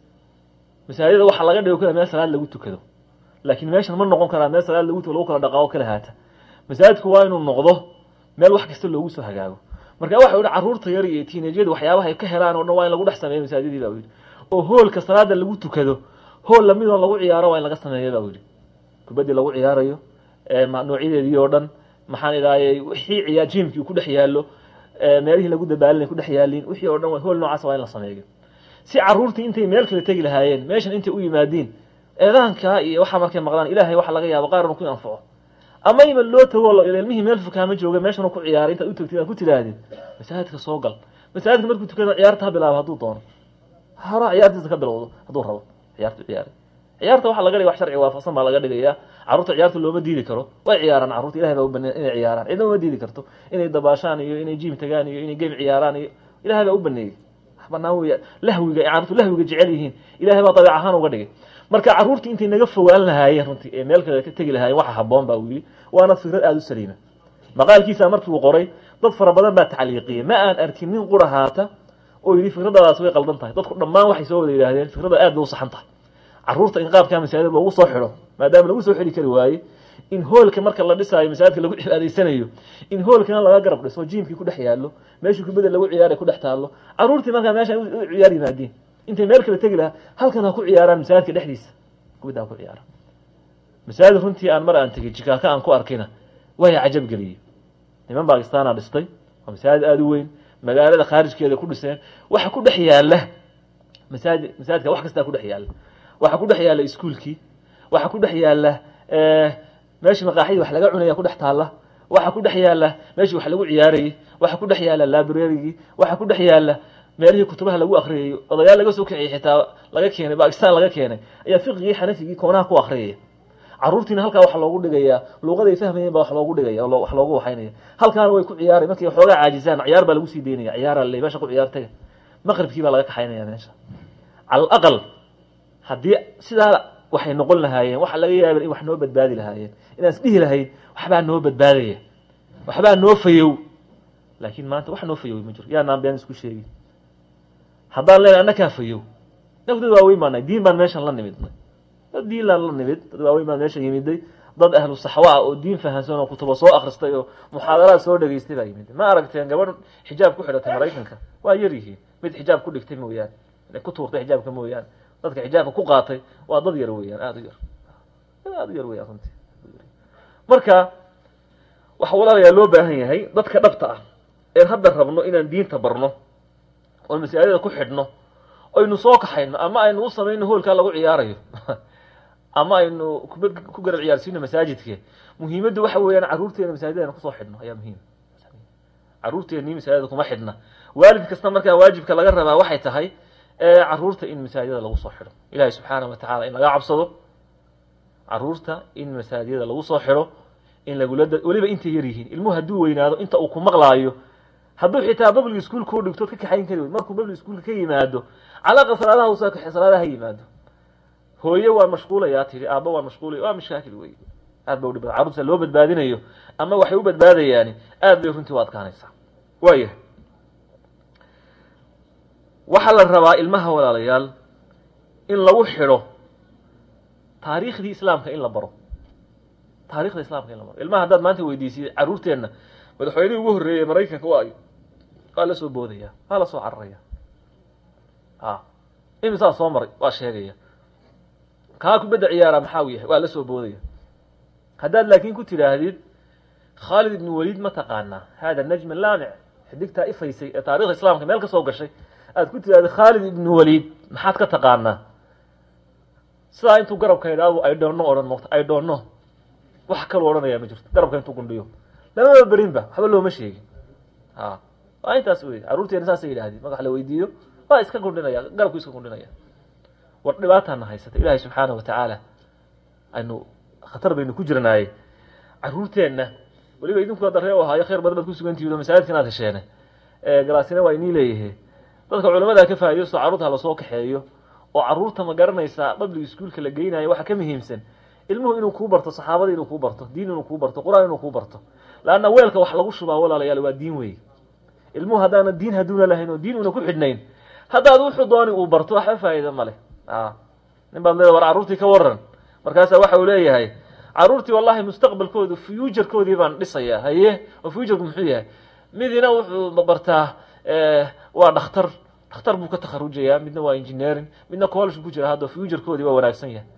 masaajida waxaa laga dhigo kala meel salaad lagu tukado laakiin meeshan ma noqon karaa meel salaad lagu lagu kala dhaqaao kala haata masaajidku waa inuu noqdo meel wax kasta loogu soo hagaago marka waxa yihi carruurta yar iyo tiinajyadu waxyaabaha ay ka helaan o dhan waa in lagu dhex sameeyo masaajidii ba u yidhi oo hoolka salaada lagu tukado hool lamid oo lagu ciyaaro waa in laga sameeya ba u yidhi kubaddii lagu ciyaarayo noocyadeedii oo dhan maxaan idhahay wixii ciyaa jimkii ku dhex yaallo meelihii lagu dabaalinay ku dhex yaalin wixii oo dhan hool noocaas waa in la sameeyo si carruurtii intay meel kale tegi lahaayeen meeshan intay u yimaadiin eedaanka iyo waxaa markay maqlaan ilahay waxa laga yaabo qaar inu ku anfaco ama ima loo tago ilmihii meel fukaama jooga meeshanu ku ciyaaray intaad u tagtid aad ku tidhaahdid masaajidka soo gal masaajidka markuu tukada ciyaarta ha bilaabo hadduu doono hora ciyaartiisa ka bilowdo hadduu rabo ciyaartu ciyaaray ciyaarta waxaa laga dhigay wax sharci waafaqsan baa laga dhigaya carruurta ciyaarta looma diidi karo way ciyaaraan carruurta ilahay baa u baneey inay ciyaaraan cidna uma diidi karto inay dabaashaan iyo inay jim tagaan iyo inay game ciyaaraan iyo ilahay baa u baneeyey wax banaan weya lahwiga carruurtu lahwiga jecel yihiin ilahay baa dabeec ahaan uga dhigay marka carruurtii intay naga fogaan lahaayeen runtii ee meel kale ka tegi lahaayeen waxa haboon baa uu yidhi waana fikrad aada u saliima maqaalkiisa markii uu qoray dad fara badan baa tacliiqiyey ma aan arkin nin qura haata oo yidhi fikradaadaas way qaldan tahay dadku dhammaan waxay soo wada yidhaahdeen fikrada aad bay u saxan tahay carruurta in qaabkaa masaajid loogu soo xidho maadaama lagu soo xidhi kari waaye in hoolka marka la dhisaayo masaajidka lagu cibaadaysanayo in hoolkana laga garab dhiso jiimkii ku dhex yaallo meeshii kubada lagu ciyaaray ku dhex taallo carruurtii markaa meesha u ciyaar yimaadiin intay meel kale tegi lahaa halkan ha ku ciyaaraan masaajidka dhexdiisa kubadda ha ku ciyaaraan masaajid runtii aan mar aan tegey jikaaka aan ku arkayna waya cajab geliyey niman bakistaana dhistay waa masaajid aada u weyn magaalada khaarijkeeda ku dhiseen waxa ku dhex yaalla masaajid masaajidka wax kastaa ku dhex yaalla waxaa ku dhex yaalla iskuolkii waxaa ku dhex yaalla meeshii maqaaxidii wax laga cunaya ku dhex taalla waxaa ku dhex yaalla meeshii wax lagu ciyaarayey waxaa ku dhex yaalla librarygii waxaa ku dhex yaalla meelihii kutubaha lagu akriyayo odayaal laga soo kiciyay xitaa laga keenay bakistan laga keenay ayaa fiqigii xanafigii koonaha ku akriyaya carruurtiina halkaa waxa loogu dhigayaa luuqaday fahmayeen baa wax loogu dhigaya wax loogu waxaynaya halkaana way ku ciyaaray markay xoogaa caajisaan ciyaar baa lagu sii daynaya ciyaara le meesha ku ciyaar taga maqribkii baa laga kaxaynaya meesha cala alaqal haddii sidaa waxay noqon lahaayeen waxa laga yaaba in wax noo badbaadi lahaayeen inaan is dhihi lahayn waxbaa noo badbaadaya waxbaa noo fayow laakiin maanta wax noo fayow ma jiro yaanaan been isku sheegin haddaan leenahay annakaa fayow inaku dad waaweyn baanahay diin baan meeshan la nimidnay dad diinlaan la nimid dad waaweyn baan meesha yimiday dad ahlu saxwa ah oo diin fahansan oo kutuba soo akristay oo muxaadaraad soo dhegaystay baa yimid ma aragteen gabadh xijaab ku xidhatay maraykanka waa yar yihiin mid xijaab ku dhigtay mooyaane inay ku tuurtay xijaabka mooyaane dadka xijaabka ku qaatay waa dad yar weeyaan aada u yar aada u yar weyaan runtii marka waxa walaalayaa loo baahan yahay dadka dhabta ah een hadda rabno inaan diinta barno oon masaajida ku xidhno aynu soo kaxayno ama aynu u samayno hoolkaa lagu ciyaarayo ama aynu kubad ku garab ciyaarsiino masaajidke muhiimaddu waxa weeyaan carruurteena masaajida aynu kusoo xidhno ayaa muhiim carruurteennii masaajida kuma xidhna waalid kasta markaa waajibka laga rabaa waxay tahay carruurta in masaajida lagu soo xidho ilahi subxaanahu watacala in laga cabsado carruurta in masaajida lagu soo xidho in lagula weliba intay yar yihiin ilmuhu hadduu weynaado inta uu ku maqlaayo hadduu xitaa public school kuu dhigtood ka kaxayn kari wey markuu public schoolka ka yimaado calaaqa salaadaha usaa kaxe salaadaha yimaado hooye waa mashquulayaa tihi aabba waa mashquulaya waa mashaakil wey aad ba udhib badan carruurta loo badbaadinayo ama waxay u badbaadayaani aad bay runtii u adkaanaysaa waaya waxaa la rabaa ilmaha walaalayaal in lagu xidho taariikhdii islaamka in la baro taarikhda islaamka in la baro ilmaha haddaad maanta weydiisiyay carruurteenna madaxweynihii ugu horreeyey maraykanka waayo waa la soo boodaya waa la soo cararaya a imisaa soo maray waa sheegaya kaa kubadda ciyaara maxaa u yahay waa la soo boodaya haddaad laakiin ku tidhaahdid khaalid ibnu waliid ma taqaanaa hada najm laamic xidigtaa ifaysay ee taarikhda islaamka meel ka soo gashay aad ku tidhahdid khaalid ibnu waliid maxaad ka taqaanaa sidaa intuu garabka idhaadu ay dhoonno odhan moqta ay dhoonno wax kaloo odhanayaa ma jirto garabka intuu gundhiyo lamaba berinba waxba looma sheegin a waa intaas wey carruurteena saasay yidhahdeen marka wax la weydiiyo waa iska kundhinaya garabku iska kundhinaya war dhibaataana haysata ilaahay subxaana wa tacaala aynu khatar baynu ku jirnaaye carruurteenna weliba idinku hadda ree u ahaayo khayr badan baad ku sugantihiin oo masaajidkan aad hesheene galaasina waa inii leeyahe dadka culamada ka faa'iidaysto carruurta ha lasoo kaxeeyo oo carruurta ma garanaysaa public ischoolka la geynayo waxa ka muhiimsan ilmuhu inuu kuu barto saxaabada inuu kuu barto diin inuu kuu barto qur-aan inuu kuu barto laanna weelka wax lagu shubaa walaalayaal waa diin wey ilmuhu haddaana diin hadduuna lahayn oo diin una ku xidhnayn haddaad wuxuu dooni uu barto waxba faa'iida ma leh a nin baad leeda war carruurtii ka waran markaasaa waxa uu leeyahay carruurtii wallahi mustaqbalkoodu fuujarkoodii baan dhisayaa haye oo fuujarku muxuu yahay midina wuxuu bartaa waa dhakhtar dhakhtar buu ka takharujayaa midna waa engineering midna college ku jira hadda fuujarkoodii waa wanaagsan yahay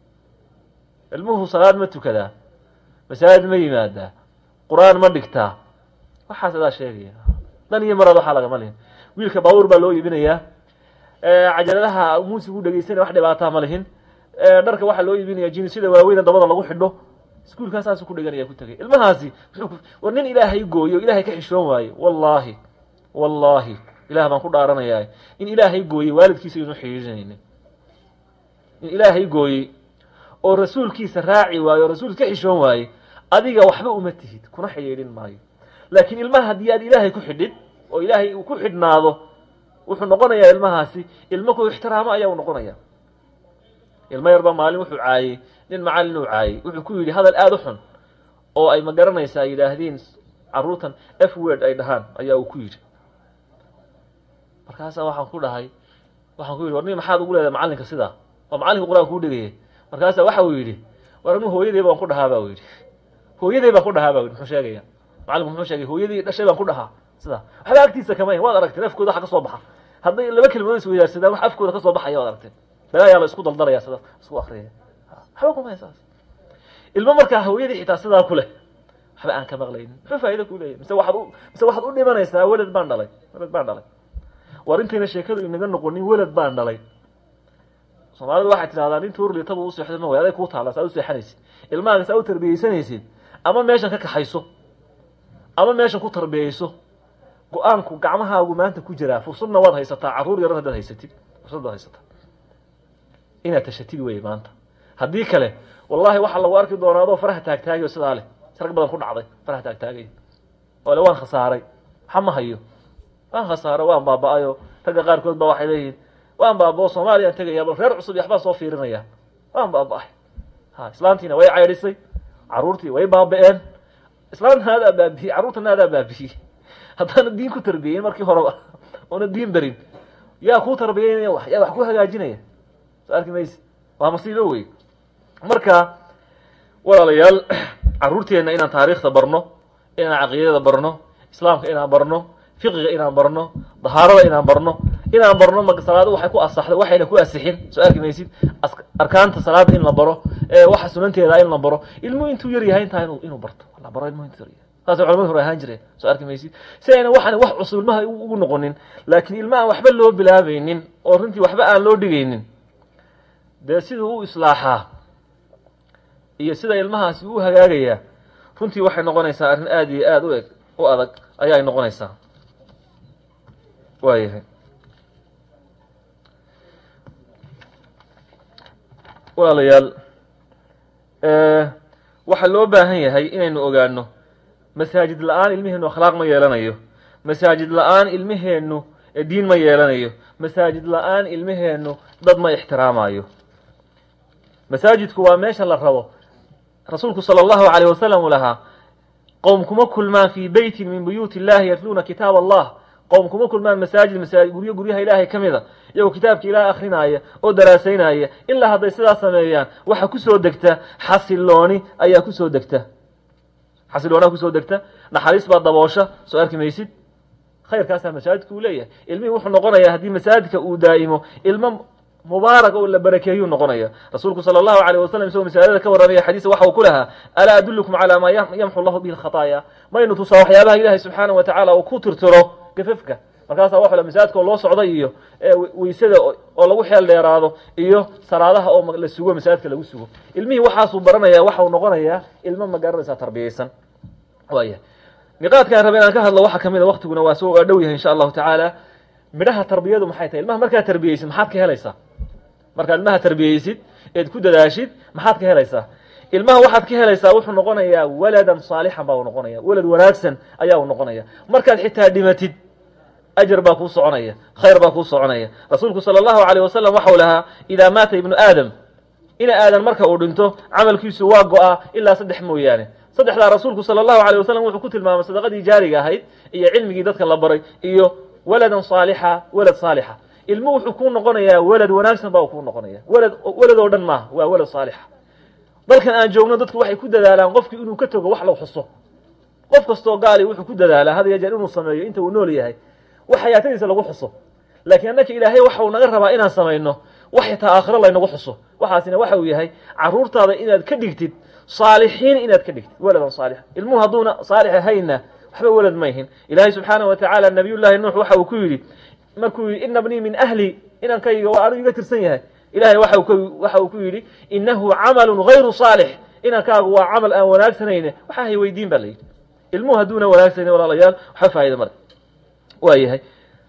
ilmuhu salaad ma tukadaa masaajid ma yimaadaa qur-aan ma dhigtaa waxaas adaa sheegaya dan iyo maraad waxaa lagama lihin wiilka baabuur baa loo iibinayaa cajaladaha muusigu dhegeysanaya wax dhibaataa ma lihin dharka waxaa loo iibinaya jinisida waaweyna dabada lagu xidho iskuulkaa saasu ku dheganaya ku tegay ilmahaasi muxuu war nin ilaahay gooyo ilaahay ka xishoon waaye wallaahi wallaahi ilaah baan ku dhaaranayaa in ilaahay gooyey waalidkiisa inu xidhiirinaynin in ilaahay gooyey oo rasuulkiisa raaci waaye oo rasuulka ka xishoon waaye adiga waxba uma tihid kuna xidhiidhin maayo laakiin ilmaha haddii aad ilaahay ku xidhid oo ilaahay uu ku xidhnaado wuxuu noqonayaa ilmahaasi ilmo ku ixtiraamo ayaa u noqonaya ilmo yarbaa maalin wuxuu caayey nin macallin uu caayey wuxuu ku yidhi hadal aada u xun oo ay ma garanaysaa yidhaahdeen carruurtan f word ay dhahaan ayaa uu ku yidhi markaasaa waxaan ku dhahay waxaan ku yidhi war nin maxaad ugu leedahay macallinka sidaa waa macallinka qur-aanka kuu dhegaya markaasaa waxa uu yidhi war anu hooyadey baan ku dhahaa ba u yidhi hooyadey baan ku dhahaa ba yidhi muxuu sheegaya macallinku muxuu sheegay hooyadii dhashay baan ku dhahaa sidaa waxba agtiisa kama waad aragteen afkooda waxa ka soo baxa hadday laba kelmadood is weydaarsadaan wax afkooda ka soo baxaya waad aragteen balaayaa la isku daldalaya sidaas isku akriyaya waxba kuma saas ilmo markaa hooyadii xitaa sidaa ku leh waxba aan ka maqlaynin muxuu faa'iida ku leeyahy mise waxaad u mise waxaad u dhimanaysaa welad baan dhalay welad baan dhalay war intayna sheekadu inaga noqonin welad baan dhalay soomaalidu waxay tidhahdaa nin tuurlitaba u seexda ma way aday kuu taala saa u seexanaysid ilmahaaga saa u tarbiyeysanaysid ama meeshan ka kaxayso ama meeshan ku tarbiyeyso go-aanku gacmahaagu maanta ku jiraa fursadna waad haysataa carruur yaran haddaad haysatid fursad baad haysataa inaad tashatid wey maanta haddii kale wallahi waxaa lagu arki doonaa adoo faraha taagtaagayo sidaa leh sarag badan ku dhacday faraha taagtaagay oo le waan khasaaray waxa ma hayo waan khasaaray waan baaba-ayo ragga qaarkood ba waxay leeyihiin waan baaba-o soomaaliyaan tegaya bal reer cusub iyo waxbaa soo fiirinaya waan baaba-ay ha islaantiina way caydhisay carruurtii way baaba-een islaantana adaa baabiyey carruurtana adaa baabiyey haddaana diin ku tarbiyeyn markii horeba oona diin berin yaa kuu tarbiyeynaya wax yaa wax ku hagaajinaya soo arki maysi waa masiibo wey marka walaalayaal carruurteenna inaan taariikhda barno inaan caqiidada barno islaamka inaan barno fiqiga inaan barno dahaarada inaan barno inaan barno ma salaada waxay ku asaxday waxayna ku asixin soo arki maysid arkaanta salaada in la baro waxa sunanteeda in la baro ilmuhu intuu yar yahay intaa inu inuu barto la baro ilmuhu intuu yar yahay saasay culamadu hore ahaan jireen soo arki maysid si ayna waxaan wax cusub ilmaha ugu noqonin laakiin ilma aan waxba loo bilaabaynin oo runtii waxba aan loo dhigaynin dee siduu u islaaxaa iyo sida ilmahaasi u hagaagayaa runtii waxay noqonaysaa arrin aada iyo aada u eg u adag ayaay noqonaysaa waayahay walaalayaal waxaa loo baahan yahay inaynu ogaano masaajid la-aan ilmiheennu akhlaaq ma yeelanayo masaajid la-aan ilmiheennu diin ma yeelanayo masaajid la-aan ilmiheennu dad ma ixtiraamayo masaajidku waa meesha la rabo rasuulku salى اllahu عalيه wasalam uu lahaa qowm kuma kulmaan fii beyti min buyuuti اllahi yatluuna kitaab allah qowm kuma kulmaan masaajid masaajid guryo guryaha ilaahay ka mida iyagoo kitaabka ilaah akrinaaya oo daraasaynaya ilaa hadday sidaas sameeyaan waxa kusoo degta xasilooni ayaa kusoo degta xasiloonaa kusoo degta naxariis baa daboosha soo arki maysid khayrkaasaa masaajidka uu leeyahay ilmihii wuxuu noqonayaa haddii masaajidka uu daa'imo ilmo mubaarak oo la barakeeyuu noqonaya rasuulku sala allahu alayh wasalam isagoo masaajidada ka warramaya xadiisa waxa uu ku lahaa alaa adullukum calaa maa yamxu llahu bihi lkhataaya maynu tusaa waxyaabaha ilaahay subxaanahu watacala uu ku tirtiro gafafka markaasaa waxu masaajidka oo loo socday iyo weysada oo lagu xeel dheeraado iyo salaadaha oo la sugo masaajidka lagu sugo ilmihii waxaasuu baranaya waxau noqonayaa ilmo ma garanaysaa tarbiyaysan waaya niqaadkaan raba inaan ka hadlo waxaa kamid a waktiguna waa soo waa dhow yahay insha allahu tacaala midhaha tarbiyadu maxay tahay ilmaha markaad tarbiyeysid maxaad ka helaysaa markaad ilmaha tarbiyeysid eed ku dadaashid maxaad ka helaysaa ilmaha waxaad ka helaysaa wuxuu noqonayaa waladan saalixan baa uu noqonaya walad wanaagsan ayaa uu noqonaya markaad xitaa dhimatid ajar baa kuu soconaya khayr baa kuu soconaya rasuulku sala allahu alayh wasalam waxau lahaa idaa maata ibnu aadam ina aadan marka uu dhinto camalkiisu waa go-aa ilaa saddex mooyaane saddexdaa rasuulku sala allahu alayh wasalam wuxuu ku tilmaamay sadaqadii jaariga ahayd iyo cilmigii dadka la baray iyo waladan saalixa walad saalixa ilmu wuxuu kuu noqonayaa walad wanaagsan baa uu kuu noqonaya walad walad oo dhan maaha waa walad saalixa dalkan aan joogno dadku waxay ku dadaalaan qofkii inuu ka tago wax law xuso qof kastoo gaali wuxuu ku dadaalaa had ya jeer inuu sameeyo inta uu nool yahay wax xayaatadiisa lagu xuso laakiin annaka ilaahay waxa uu naga rabaa inaan samayno wax xitaa aakhiro laynagu xuso waxaasina waxa uu yahay caruurtaada inaad ka dhigtid saalixiin inaad ka dhigtid waladan saalixa ilmuhu hadduuna saalix ahayna waxba walad ma yihin ilaahay subxaanahu wa tacaala nabiyullaahi nuux waxa uu ku yidhi markuu yidhi ina bnii min ahli inankayga waa anuu iga tirsan yahay ilahay waxa waxa uu ku yidhi inahu camalu gayru saalix inankaagu waa camal aan wanaagsanayne waxa hay weydiin ba la yidhi ilmuhu hadduuna wanaagsanin walaalayaal waxba faa'ida male waa yahay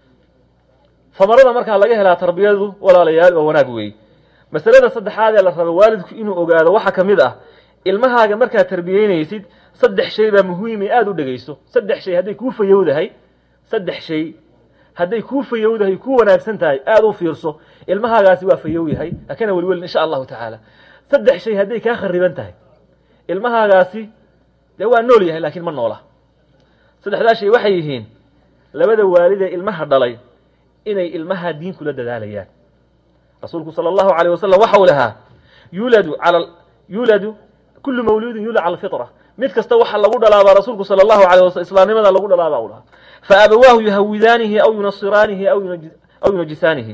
famarada markaa laga helaa tarbiyadu walaalayaal waa wanaag weeye masalada saddexaad ee la rabo waalidku inuu ogaado waxaa ka mid ah ilmahaaga markaad tarbiyeynaysid saddex shay baa muhiimay aada u dhegeyso saddex shay hadday kuu fayowdahay saddex shay hadday kuu fayowdahay kuu wanaagsan tahay aada u fiirso ilmahaagaasi waa fayow yahay hakana welwelin insha allahu tacaala saddex shay hadday kaa khariban tahay ilmahaagaasi dee waa nool yahay laakiin ma noola saddexdaa shay waxay yihiin labada waalid ee ilmaha dhalay inay ilmaha diin kula dadaalayaan rasuulku sala allahu alayh wasalam waxa uu lahaa yuladu ala yuladu kullu mawluudin yulad cala alfitra mid kasta waxa lagu dhalaabaa rasuulku sala allahu alayh wasalam islaamnimada lagu dhalaabaa u lahaa fa abawaahu yuhawidaanihi aw yunasiraanihi aw aw yunajisaanihi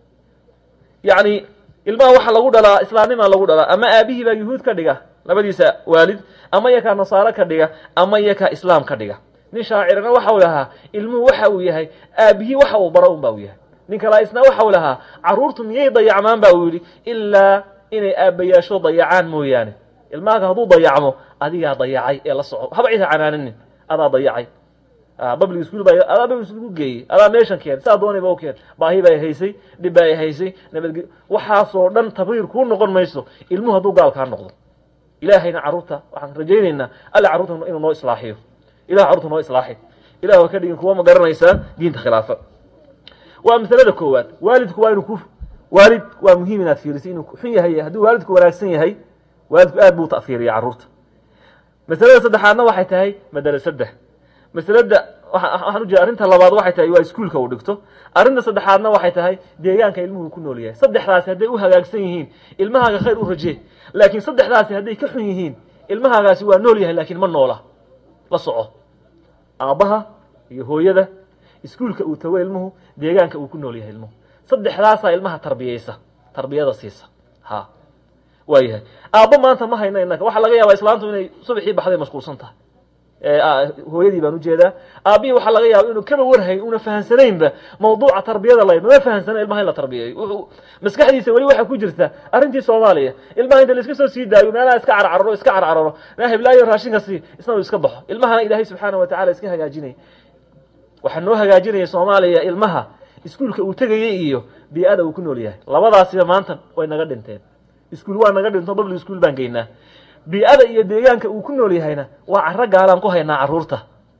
yacni ilmaha waxa lagu dhalaa islaamnimaa lagu dhalaa ama aabihii baa yuhuud ka dhiga labadiisa waalid ama yakaa nasaaro ka dhiga ama yakaa islaam ka dhiga nin shaacirana waxa uu lahaa ilmuhu waxa uu yahay aabihii waxa uu bara un ba uu yahay nin kalaa isna waxa uu lahaa carruurtu miyay dayacmaan ba uu yidhi ilaa inay aabbayaasho dayacaan mooyaane ilmahaaga hadduu dayacmo adigaa dayacay ee la soco haba cida canaananin adaa dayacay public school baa adaa public school ku geeyey adaa meeshan keen saa doonayba u keen baahi bay haysay dhib bay haysay nabadge waxaasoo dhan tabriir kuu noqon mayso ilmuhu hadduu gaal kaa noqdo ilaahayna carruurta waxaan rajaynaynaa alla carruurta inuu noo islaaxiyo ilah carruurta noo islaaxi ilah ha ka dhigin kuwa ma garanaysaa diinta khilaafa waa masalada koowaad waalidku waa inuu ku waalid waa muhiim inaad fiiriso inuu xun yahay hadduu waalidku wanaagsan yahay waalidku aad buu ta'fiiriya carruurta masalada saddexaadna waxay tahay madarasada masalada waxaan ujeeda arrinta labaad waxay tahay waa iskuulka uu dhigto arrinta saddexaadna waxay tahay deegaanka ilmuhu ku nool yahay saddexdaasi hadday u hagaagsan yihiin ilmahaaga khayr u rajee laakiin saddexdaasi hadday ka xun yihiin ilmahaagaasi waa nool yahay laakiin ma noola la soco aabbaha iyo hooyada iskuulka uu tago ilmuhu deegaanka uu ku nool yahay ilmuhu saddexdaasaa ilmaha tarbiyeysa tarbiyada siisa ha waa yahay aabbo maanta ma hayno innaka waxaa laga yaabaa islaantu inay subaxii baxday mashquulsan tahay hooyadii baan ujeedaa aabbihii waxaa laga yaaba inuu kaba warhayn una fahansanaynba mawduuca tarbiyada layd mama fahansana ilmaha in la tarbiyeeyo wuxuu maskaxdiisa weli waxaa ku jirta arrintii soomaaliya ilmaha inta laiska soo sii daayo meelaha iska carcararo iska carcararo naa heblaayo raashinka sii isna uu iska baxo ilmahana ilaahay subxaana wa tacala iska hagaajinaya waxaa noo hagaajinaya soomaaliya ilmaha iskuulka uu tegayay iyo bii-ada uu ku nool yahay labadaasiba maanta way naga dhinteen iskuul waa naga dhinto public school baan geynaa bii-ada iyo deegaanka uu ku nool yahayna waa caro gaalaan ku haynaa carruurta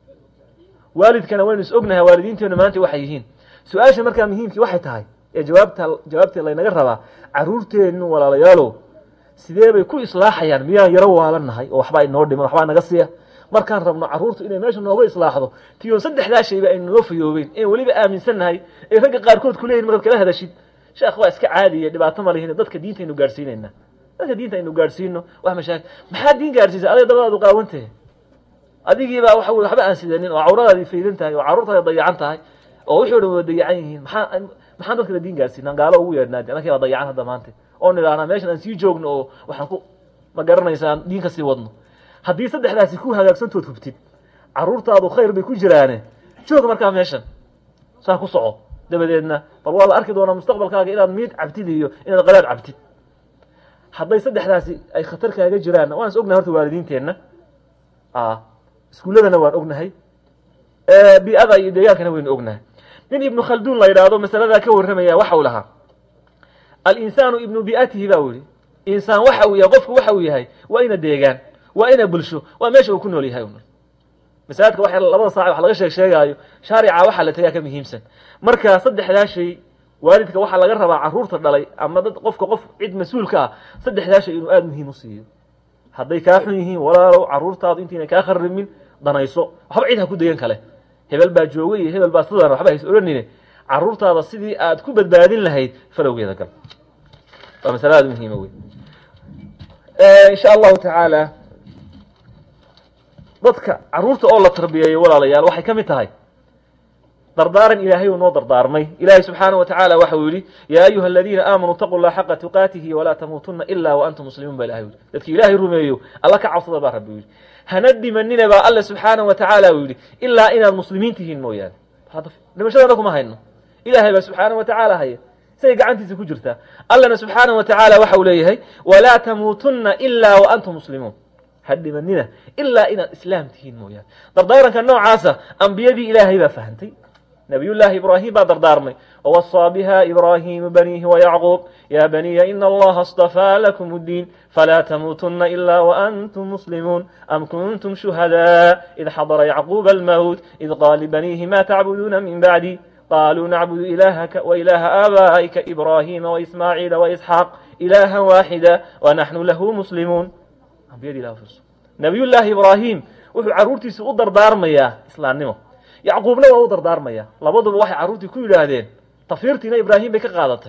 waalidkana waynu is ognahay waalidiinteenu maanta waxay yihiin su-aasha markaa muhiimkii waxay tahay ee jawaabta jawaabtee laynaga rabaa carruurteennu walaalayaalow sidee bay ku islaaxayaan miyaan yaro waalannahay oo waxbaa inoo dhiman waxbaa naga siiya markaan rabno carruurtu inay meesha nooga islaaxdo tiyoon saddexdaa shayba aynu noo fayoobeyn een weliba aaminsannahay ee ragga qaarkood ku leeyihin markaad kala hadashid sheekh waa iska caadiya dhibaato ma lihin dadka diinta aynu gaadhsiinaynaa dadka diinta aynu gaadhsiino wax mashaakil maxaa diin gaadhsiisa aday dabadaadu qaawantahe adigiibaa waxa wey waxba aan sidanin oo cawradaadii faydan tahay oo carruurtaada dayacan tahay oo wixii o dhan wada dayacan yihiin maxaa maxaan dadka la diin gaadhsiinaan gaalo ugu yeedhnaadi anakii baa dayacan hadda maanta oo nidhahnaa meeshan aan sii joogno oo waxaan ku ma garanaysaan diin ka sii wadno haddii saddexdaasi ku hagaagsantood hubtid carruurtaadu khayr bay ku jiraane joog markaa meeshan saa ku soco dabadeedna bal waa la arki doonaa mustaqbalkaaga inaad miid cabtid iyo inaad qadaad cabtid hadday saddexdaasi ay khatar kaaga jiraan waan is ognahay horta waalidiinteenna iskuulladana waan ognahay bi-ada iyo deegaankana waynu ognahay nin ibnu khalduun la yidhaahdo masaladaa ka warramaya waxa uu lahaa alinsaanu ibnu bi'atihi ba u yihi insaan waxa uu yahay qofku waxa uu yahay waa ina deegaan waa ina bulsho waa meesha uu ku nool yahay masaajidka wa labada saac wax laga sheeg sheegaayo shaarica waxaa la tagaa ka muhiimsan marka saddexdaa shay waalidka waxaa laga rabaa carruurta dhalay ama dad qofka qof cid mas-uulka ah saddexdaa shay inuu aada muhiim u siiyo hadday kaa xun yihiin walaalow carruurtaadu intayna kaa kharimin danayso waxba cid ha ku dayan kale hebel baa jooga iyo hebel baa sidaan waxba hays odhanine carruurtaada sidii aad ku badbaadin lahayd falowgeeda gal waa masale aada muhiima wey insha allahu tacaala dadka carruurta oo la tarbiyeeyo walaalayaal waxay ka mid tahay dardaaran ilaahay uu noo dardaarmay ilaahay subxaanaه wa tacaala waxa uu yihi yaa ayuha aladiina aamanuu taquu llaha xaqa tuqaatihi walaa tamuutuna ila wa antum muslimuun ba ilahay u yihi dadki ilaahay rumeeyo alla ka cabsada baa rabbi u yihi hana dhimanina baa alle subxaanaه wa tacaala uu yihi ilaa inaad muslimiin tihiin mooyaane dhimashadana kuma hayno ilahay baa subxaanaه wa tacaala haya siday gacantiisa ku jirtaa allana subxaanaه wa tacaala waxa uu leeyahay walaa tamuutuna ila wa antum muslimuun ha dhimanina ilaa inaad islaam tihiin mooyaane dardaaranka noocaasa ambiyadii ilaahay baa fahantay نبي الله إبراهيم بعد دارمي ووصى بها إبراهيم بنيه ويعقوب يا بني إن الله اصطفى لكم الدين فلا تموتن إلا وأنتم مسلمون أم كنتم شهداء إذ حضر يعقوب الموت إذ قال لبنيه ما تعبدون من بعدي قالوا نعبد إلهك وإله آبائك إبراهيم وإسماعيل وإسحاق إلها واحدا ونحن له مسلمون بيد الله فرصة نبي الله إبراهيم وحو عرورتي سؤدر دارميا إسلام نمو yacquubna waa u dardaarmaya labaduba waxay carruurtii ku yidhaahdeen tafiirtiina ibraahim bay ka qaadatay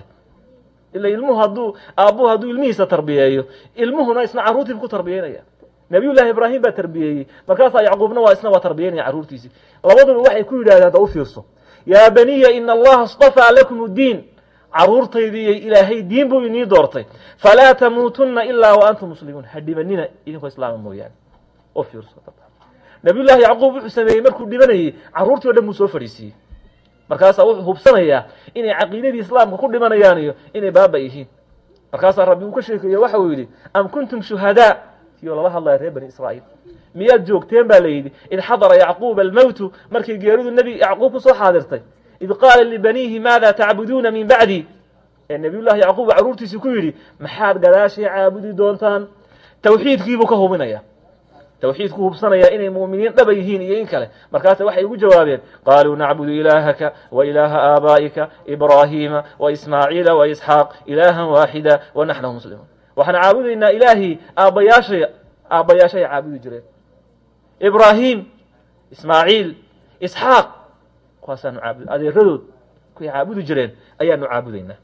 ila ilmuhu hadduu aabbuhu hadduu ilmihiisa tarbiyeeyo ilmuhuna isna carruurtiiba ku tarbiyeynaya nabiyullahi ibraahim baa tarbiyeeyey markaasaa yacquubna waa isna waa tarbiyeynaya carruurtiisii labaduba waxay ku yidhahdeen da u fiirso yaa baniya ina allaha istafaa lakum uddiin carruurtaydiiyo ilaahay diin buu inii doortay falaa tamuutunna ilaa wa antum muslimuun ha dhimanina idinkoo islaama mooyaane u fiirso nabiyullaahi yacquub wuxuu sameeyey markuu dhimanayey carruurtii o dhan buu soo fadhiisiiyey markaasaa wuxuu hubsanayaa inay caqiidadii islaamka ku dhimanayaan iyo inay baaba yihiin markaasaa rabbi uu ka sheekeeyo waxa uu yidhi am kuntum shuhadaa tiyoo lala hadlaya reer bani israa'iil miyaad joogteen baa la yidhi id xadara yacquuba almowtu markay geeridu nebi yacquub ku soo xaadirtay id qaala libaniihi maada tacbuduuna min bacdi ee nabiyullahi yacquub carruurtiisii ku yidhi maxaad gadaashay caabudi doontaan tawxiidkiibuu ka hubinaya tawxiidku hubsanaya inay mu'miniin dhaba yihiin iyo in kale markaasa waxay ugu jawaabeen qaaluu nacbudu ilaahaka wa ilaaha aabaa'ika ibraahiima wa ismaaciila wa isxaaq ilaahan waaxida wa naxnu muslimuun waxaan caabudaynaa ilaahii aabbayaashay aabbayaashay caabudi jireen ibraahim ismaaciil isxaaq kuwaasaanu caabud adeeradood kuway caabudi jireen ayaanu caabudaynaa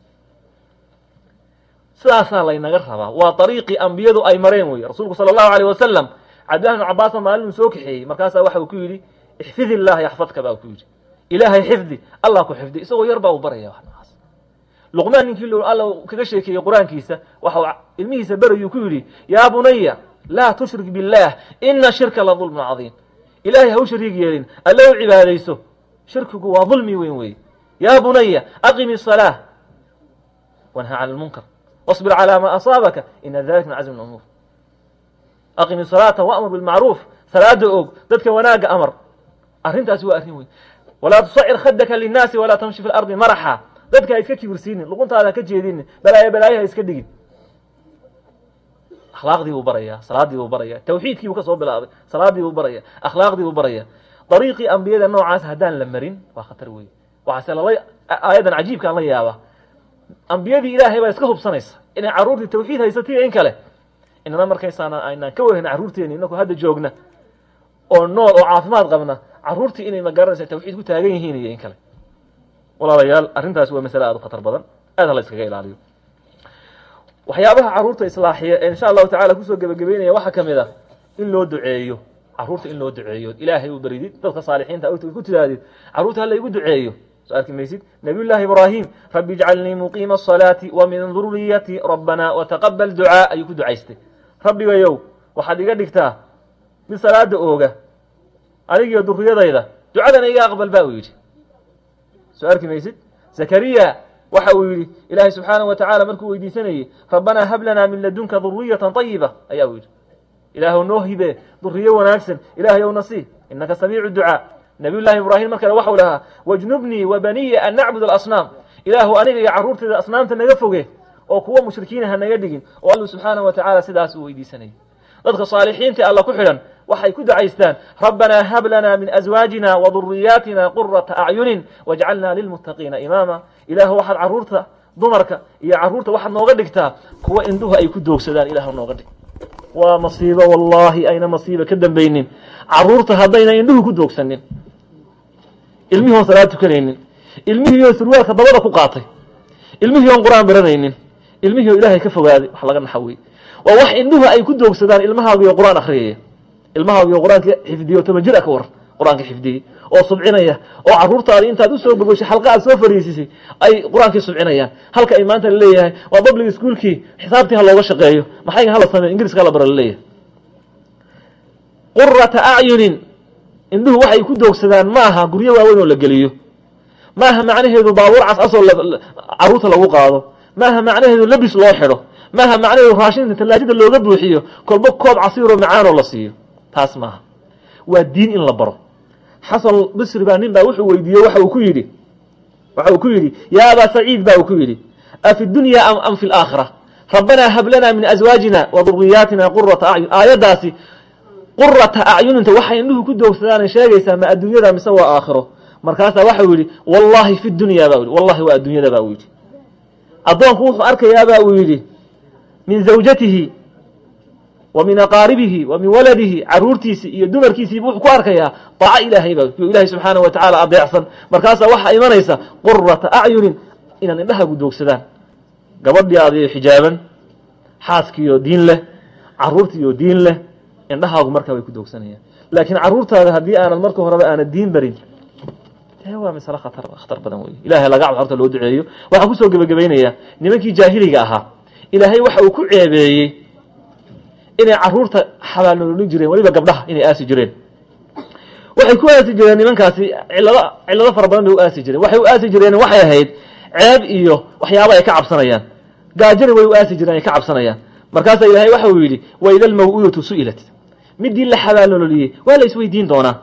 sidaasaa laynaga rabaa waa ariiqii ambiyadu ay mareen wey rasuulku sala allahu aleyh wasalam cabdillahi bnu cabaasna maalin uu soo kaxeeyey markaasaa waxa uu ku yidhi ixfid illah yaxfadka baa ku yidhi ilaahay xifdi allah ku xifdi isagoo yar baa uu baraya wax noocaas luqmaan ninkii l alla kaga sheekeeyey qur-aankiisa waxa uu ilmihiisa berayuu ku yidhi yaa bunaya laa tushrik billaah ina shirka la dulmun cadiim ilaahay ha u shariig yeelin alla u cibaadayso shirkigu waa dulmi weyn weeye yaa bunaya aqimi الصalaaة wanha can اlmunkar واصbir calى ma asaabaka ina dalika min cazmi اumuur aqimi salaata wamur bilmacruuf salaada og dadka wanaaga amar arrintaasi waa arrin weyn walaa tusacir khadaka linnaasi walaa tamshi fi lardi maraxa dadka ha iska kibirsiinin luquntaada ha ka jeedinin balaayo balaayo ha iska dhigin akhlaaqdii buu baraya salaadii buu baraya tawxiidkii buu ka soo bilaabay salaadii buu baraya akhlaaqdii buu baraya dariiqii ambiyada noocaas haddaan la marin waa khatar weeye waxaase lala aayadan cajiibkaan la yaaba ambiyadii ilaahay baa iska hubsanaysa inay carruurtii tawxiid haysatiyo in kale inana markaysaana aynaan ka warhayna carruurteeni inaku hadda joogna oo nool oo caafimaad qabna carruurtii inay magaranaysa tawxiid ku taagan yihiin iyo in kale walaalayaal arrintaas waa masale aad u khatar badan aad ha la iskaga ilaaliyo waxyaabaha carruurta islaaxiya ee insha allahu tacala kusoo gebagabeynaya waxaa ka mid a in loo duceeyo carruurta in loo duceeyo ilaahay u baridid dadka saalixiinta ku tidaahdid carruurta hala igu duceeyo soo arki maysid nabiy llaahi ibraahim rabbi ijcalnii muqiima asalaati wa min duriyati rabbana wataqabal ducaa ayuu ku ducaystay rabbigayow waxaad iga dhigtaa mid salaada ooga anigiyo duriyadayda ducadana iga aqbal ba uu yidhi soo arki maysid zakariya waxa uu yidhi ilaahay subxaanaه wa tacala markuu weydiisanayey rabbanaa hab lanaa min ladunka duriyata طayiba ayaa uu yidhi ilaahw noo hibe duriyo wanaagsan ilaahay ow nasii inaka samiicu ducaa nabiy llaahi ibraahim markale waxau lahaa wajnubnii wa baniya an nacbud alasnaam ilaahu aniga iyo carruurteeda asnaamta naga foge oo kuwa mushrikiina ha naga dhigin oo alla subxaanahu wa tacaala sidaas uu weydiisanayay dadka saalixiinta alla ku xidhan waxay ku ducaystaan rabbanaa hab lanaa min aswaajina wa duriyaatina qurata acyunin wajcalnaa lilmuttaqiina imaama ilaahu waxaad carruurta dumarka iyo carruurta waxaad nooga dhigtaa kuwa indhuhu ay ku doogsadaan ilahu nooga dhig waa masiibo wallaahi ayna masiibo ka dambaynin carruurta haddayna indhuhu ku doogsanin ilmihii oon salaad tukanaynin ilmihii oo surwaalka dabada ku qaatay ilmihii oon qur-aan baranaynin ilmihii oo ilaahay ka fogaaday wax laga naxawey waa wax indhuhu ay ku doogsadaan ilmahaagiyo qur-aan akhriyaya ilmahaagiyo qur-aanka xifdiyo toban jir a ka waran qur-aanka xifdiyey oo subcinaya oo carruurtaadi intaad usoo bogoshay xalqa aad soo fariisisay ay qur-aankii subcinayaan halka ay maanta laleeyahay waa public schoolkii xisaabtii ha looga shaqeeyo maxayga hala sameyo ingiriiska hala bara laleeyahay qurata acyunin indhuhu waxay ku doogsadaan ma aha guryo waaweyn oo la geliyo ma aha macnaheedu baabuur cascasoo carruurta lagu qaado ma aha macnaheedu labis loo xidho ma aha macnaheedu raashinta tallaajada looga buuxiyo kolba koob casiiroo macaanoo la siiyo taas maaha waa diin in la baro xasan bisri baa nin baa wuxuu weydiiyey waxa uu ku yidhi waxa uu ku yidhi yaa abaa saciid ba uu ku yidhi afi dunya am am fi laakhira rabbanaa hab lanaa min aswaajina wa duriyaatina qurata acyun aayaddaasi qurata acyuninta waxay indhuhu ku doogsadaan sheegaysaa ma adduunyada mise waa aakhiro markaasaa waxau yidhi wallahi fi dunya ba u yidhi wallahi waa adduunyada ba uu yidhi addoonku wuxuu arkayaaba uu yidhi min zawjatihi wa min aqaaribihi wa min waladihi caruurtiisi iyo dumarkiisiibu wuxuu ku arkayaa daaco ilaahay ba yo ilahay subxaana wa tacaala adeecsan markaasaa waxaa imanaysa qurata acyunin inaan indhahagu doogsadaan gabadhii adiyo xijaaban xaaskiioo diin leh carruurtiioo diin leh indhahaagu markaa way ku doogsanayaan laakiin carruurtaada haddii aanad marka horeba aanad diin barin dee waa masale khatar khatar badan wey ilahay laga cabo horta loo duceeyo waxaan kusoo gebagabaynayaa nimankii jaahiliga ahaa ilaahay waxa uu ku ceebeeyey inay carruurta xabaalnololin jireen weliba gabdhaha inay aasi jireen waxay ku aasi jireen nimankaasi cillado cillado fara badan bay u aasi jireen waxay u aasi jireen waxay ahayd ceeb iyo waxyaaba ay ka cabsanayaan gaajana way u aasi jireen ay ka cabsanayaan markaasaa ilaahay waxa uu yidhi waida almaw'udatu su'ilat midii la xabaalnololiyey waa la isweydiin doonaa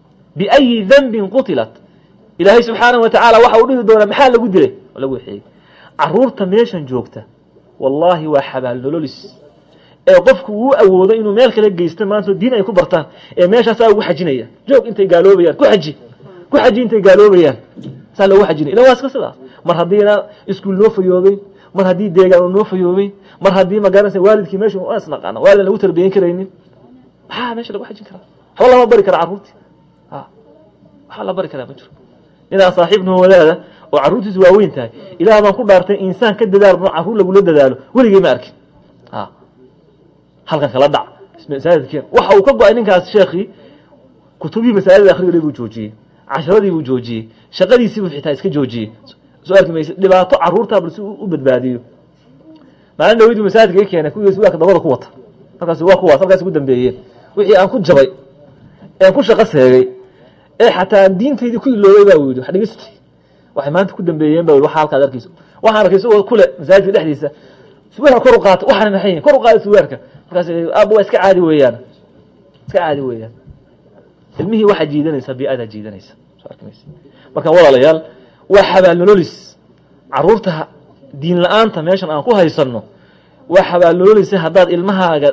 biayi dembin qutilat ilaahay subxaanahu wa tacaala waxa uu dhihi doonaa maxaa lagu dilay lagu waxeeyey carruurta meeshan joogta wallaahi waa xabaalnololis ee qofku uu awoodo inuu meel kale geysto maanta diin ay ku bartaan ee meeshaasaa ugu xajinaya joog intay gaaloobayaan ku xaji ku xaji intay gaaloobayaan saa loogu xajinaya ilan waa iska sidaas mar haddiina iskuul noo fayoobay mar haddii deegaan uu noo fayoobay mar haddii magaranaysa waalidkii meesha waa isnaqaana waalidaan lagu tarbiyan karaynin maxaa meesha lagu xajin karaa waxba lama bari kara carruurtii a waxba la bari karaa ma jiro ninaa saaxiibnoo wadaada oo carruurtiisu waaweyn tahay ilaah baan ku dhaartay insaan ka dadaal no carruur lagula dadaalo weligay ma arkin a halkan kala dhac masaajidkeen waxa uu ka go-ay ninkaas sheekii kutubihii masaajida akhriga buu joojiyey casharadii buu joojiyey shaqadiisii buu xitaa iska joojiyey soo arki mayse dhibaato carruurtaa bal si u badbaadiyo maalin dhawiduu masaajidka i keenay kuwiis waaka dabada ku wata markaas waa kuwaas halkaas ugu dambeeyeen wixii aan ku jabay ean ku shaqo seegay ee xataa aan diintaydii ku iloobay baa yidhi wax dhegeysti waxay maanta ku dambeeyeen ba waxa halkaad arkayso waxaan arkay isagoo kule masaajidka dhexdiisa suwaarka kor u qaata waxaana maxay yihin kor u qaada suwaarka markaas aaba waa iska caadi weeyaan iska caadi weeyaan ilmihii waxaa jiidanaysa bi-adaa jiidanaysa soo arki maysa marka walaalayaal waa xabaalnololis carruurta diin la-aanta meeshan aan ku haysanno waa xabaalnololisa haddaad ilmahaaga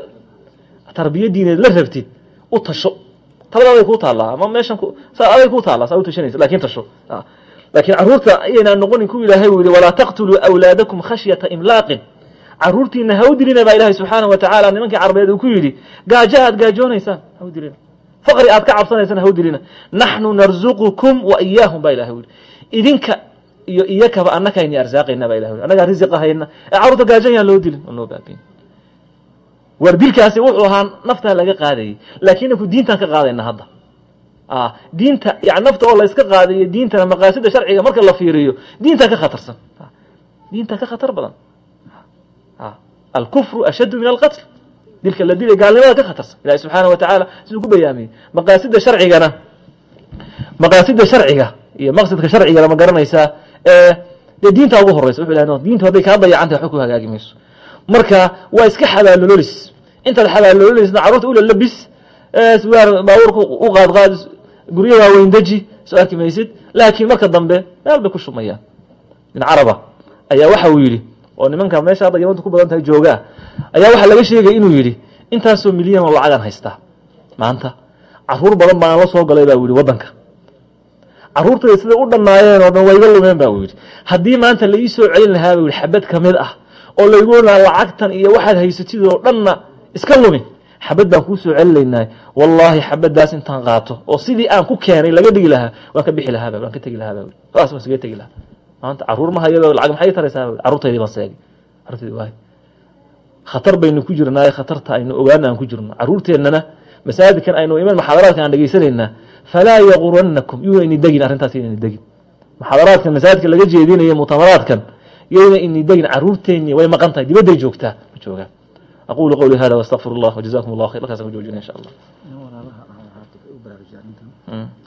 tarbiya diineed la rabtid u tasho taladaday kuu taallaa ama meeshan saa aday kuu taallaa saa u tashanaysa lakin tasho laakiin carruurta ayaynaan noqonin ku ilaahay uu yihi walaa taqtuluu awlaadakum khashyata imlaaqin carruurtiina ha u dilina baa ilaahay subxaanahu wa tacaala nimankii carbeed uu ku yidhi gaajo aad gaajoonaysaan ha u dilina faqri aad ka cabsanaysaan ha u dilina naxnu narzuqukum wa iyaahum baa ilahay u yihi idinka iyo iyakaba annakayni arsaaqayna baa ilahay u annagaa risiqa hayna ee carruurta gaajo yaan loo dilin oo noo baabiin war dilkaasi wuxuu ahaa naftaa laga qaadayay laakiin ku diintaan ka qaadayna hadda diinta yani nafta oo layska qaadayo diintana maqaasida sharciga marka la fiiriyo diintaa ka khatarsan diintaa ka khatar badan alkufru ashaddu min alqatl dilka la dilay gaalnimada ka khatarsan ilahi subxaana wa tacaala siduu ku bayaamiyey maqaasida sharcigana maqaasida sharciga iyo maqsadka sharcigana ma garanaysaa dee diintaa ugu horeysa wuxu ilahay diinta hadday kaa dayacantay waxba ku hagaagi mayso marka waa iska xabaalololis intaad xabaalololisna carruurta ula labis suwaar baabuurka u qaadqaadis guryo waaweyn deji soo arki maysid laakiin marka dambe meel bay ku shumayaan nin caraba ayaa waxa uu yidhi oo nimanka meesha hadda yamadu ku badan tahay joogaa ayaa waxaa laga sheegay inuu yidhi intaasoo milyan oo lacagaan haystaa maanta caruur badan baan la soo galay baa u yidhi waddanka caruurtayda siday u dhannaayeen oo dhan waa iga lumeen ba u yidhi haddii maanta la ii soo celin lahaa buu yidhi xabad ka mid ah oo laygu lahaa lacagtan iyo waxaad haysatid oo dhanna iska lumi xabad baan kuu soo celinaynaa wallaahi xabaddaas intaan qaato oo sidii aan ku keenay laga dhigi lahaa waan ka bixi lahaa ba waan ka tegi lahaa ba saas waan isaga tegi lahaa maanta caruur ma hayado lacag maxay taraysaa ba carruurtaydii baan seegay carruurtaydii waay khatar baynu ku jirnaaye khatarta aynu ogaana aan ku jirno carruurteennana masaajidkan aynu iman muxaadaraadkan aan dhegaysanaynaa falaa yaquranakum yuuna ini degin arrintaas yayna ini degin muxaadaraadkan masaajidka laga jeedinayo mutamaraadkan yayna ini degin carruurteenni way maqan tahay dibadday joogtaa ma joogaan aqulu qawli hada wastaqfir allah wajazakum allah khayr halkaasaan ku joojina insha allah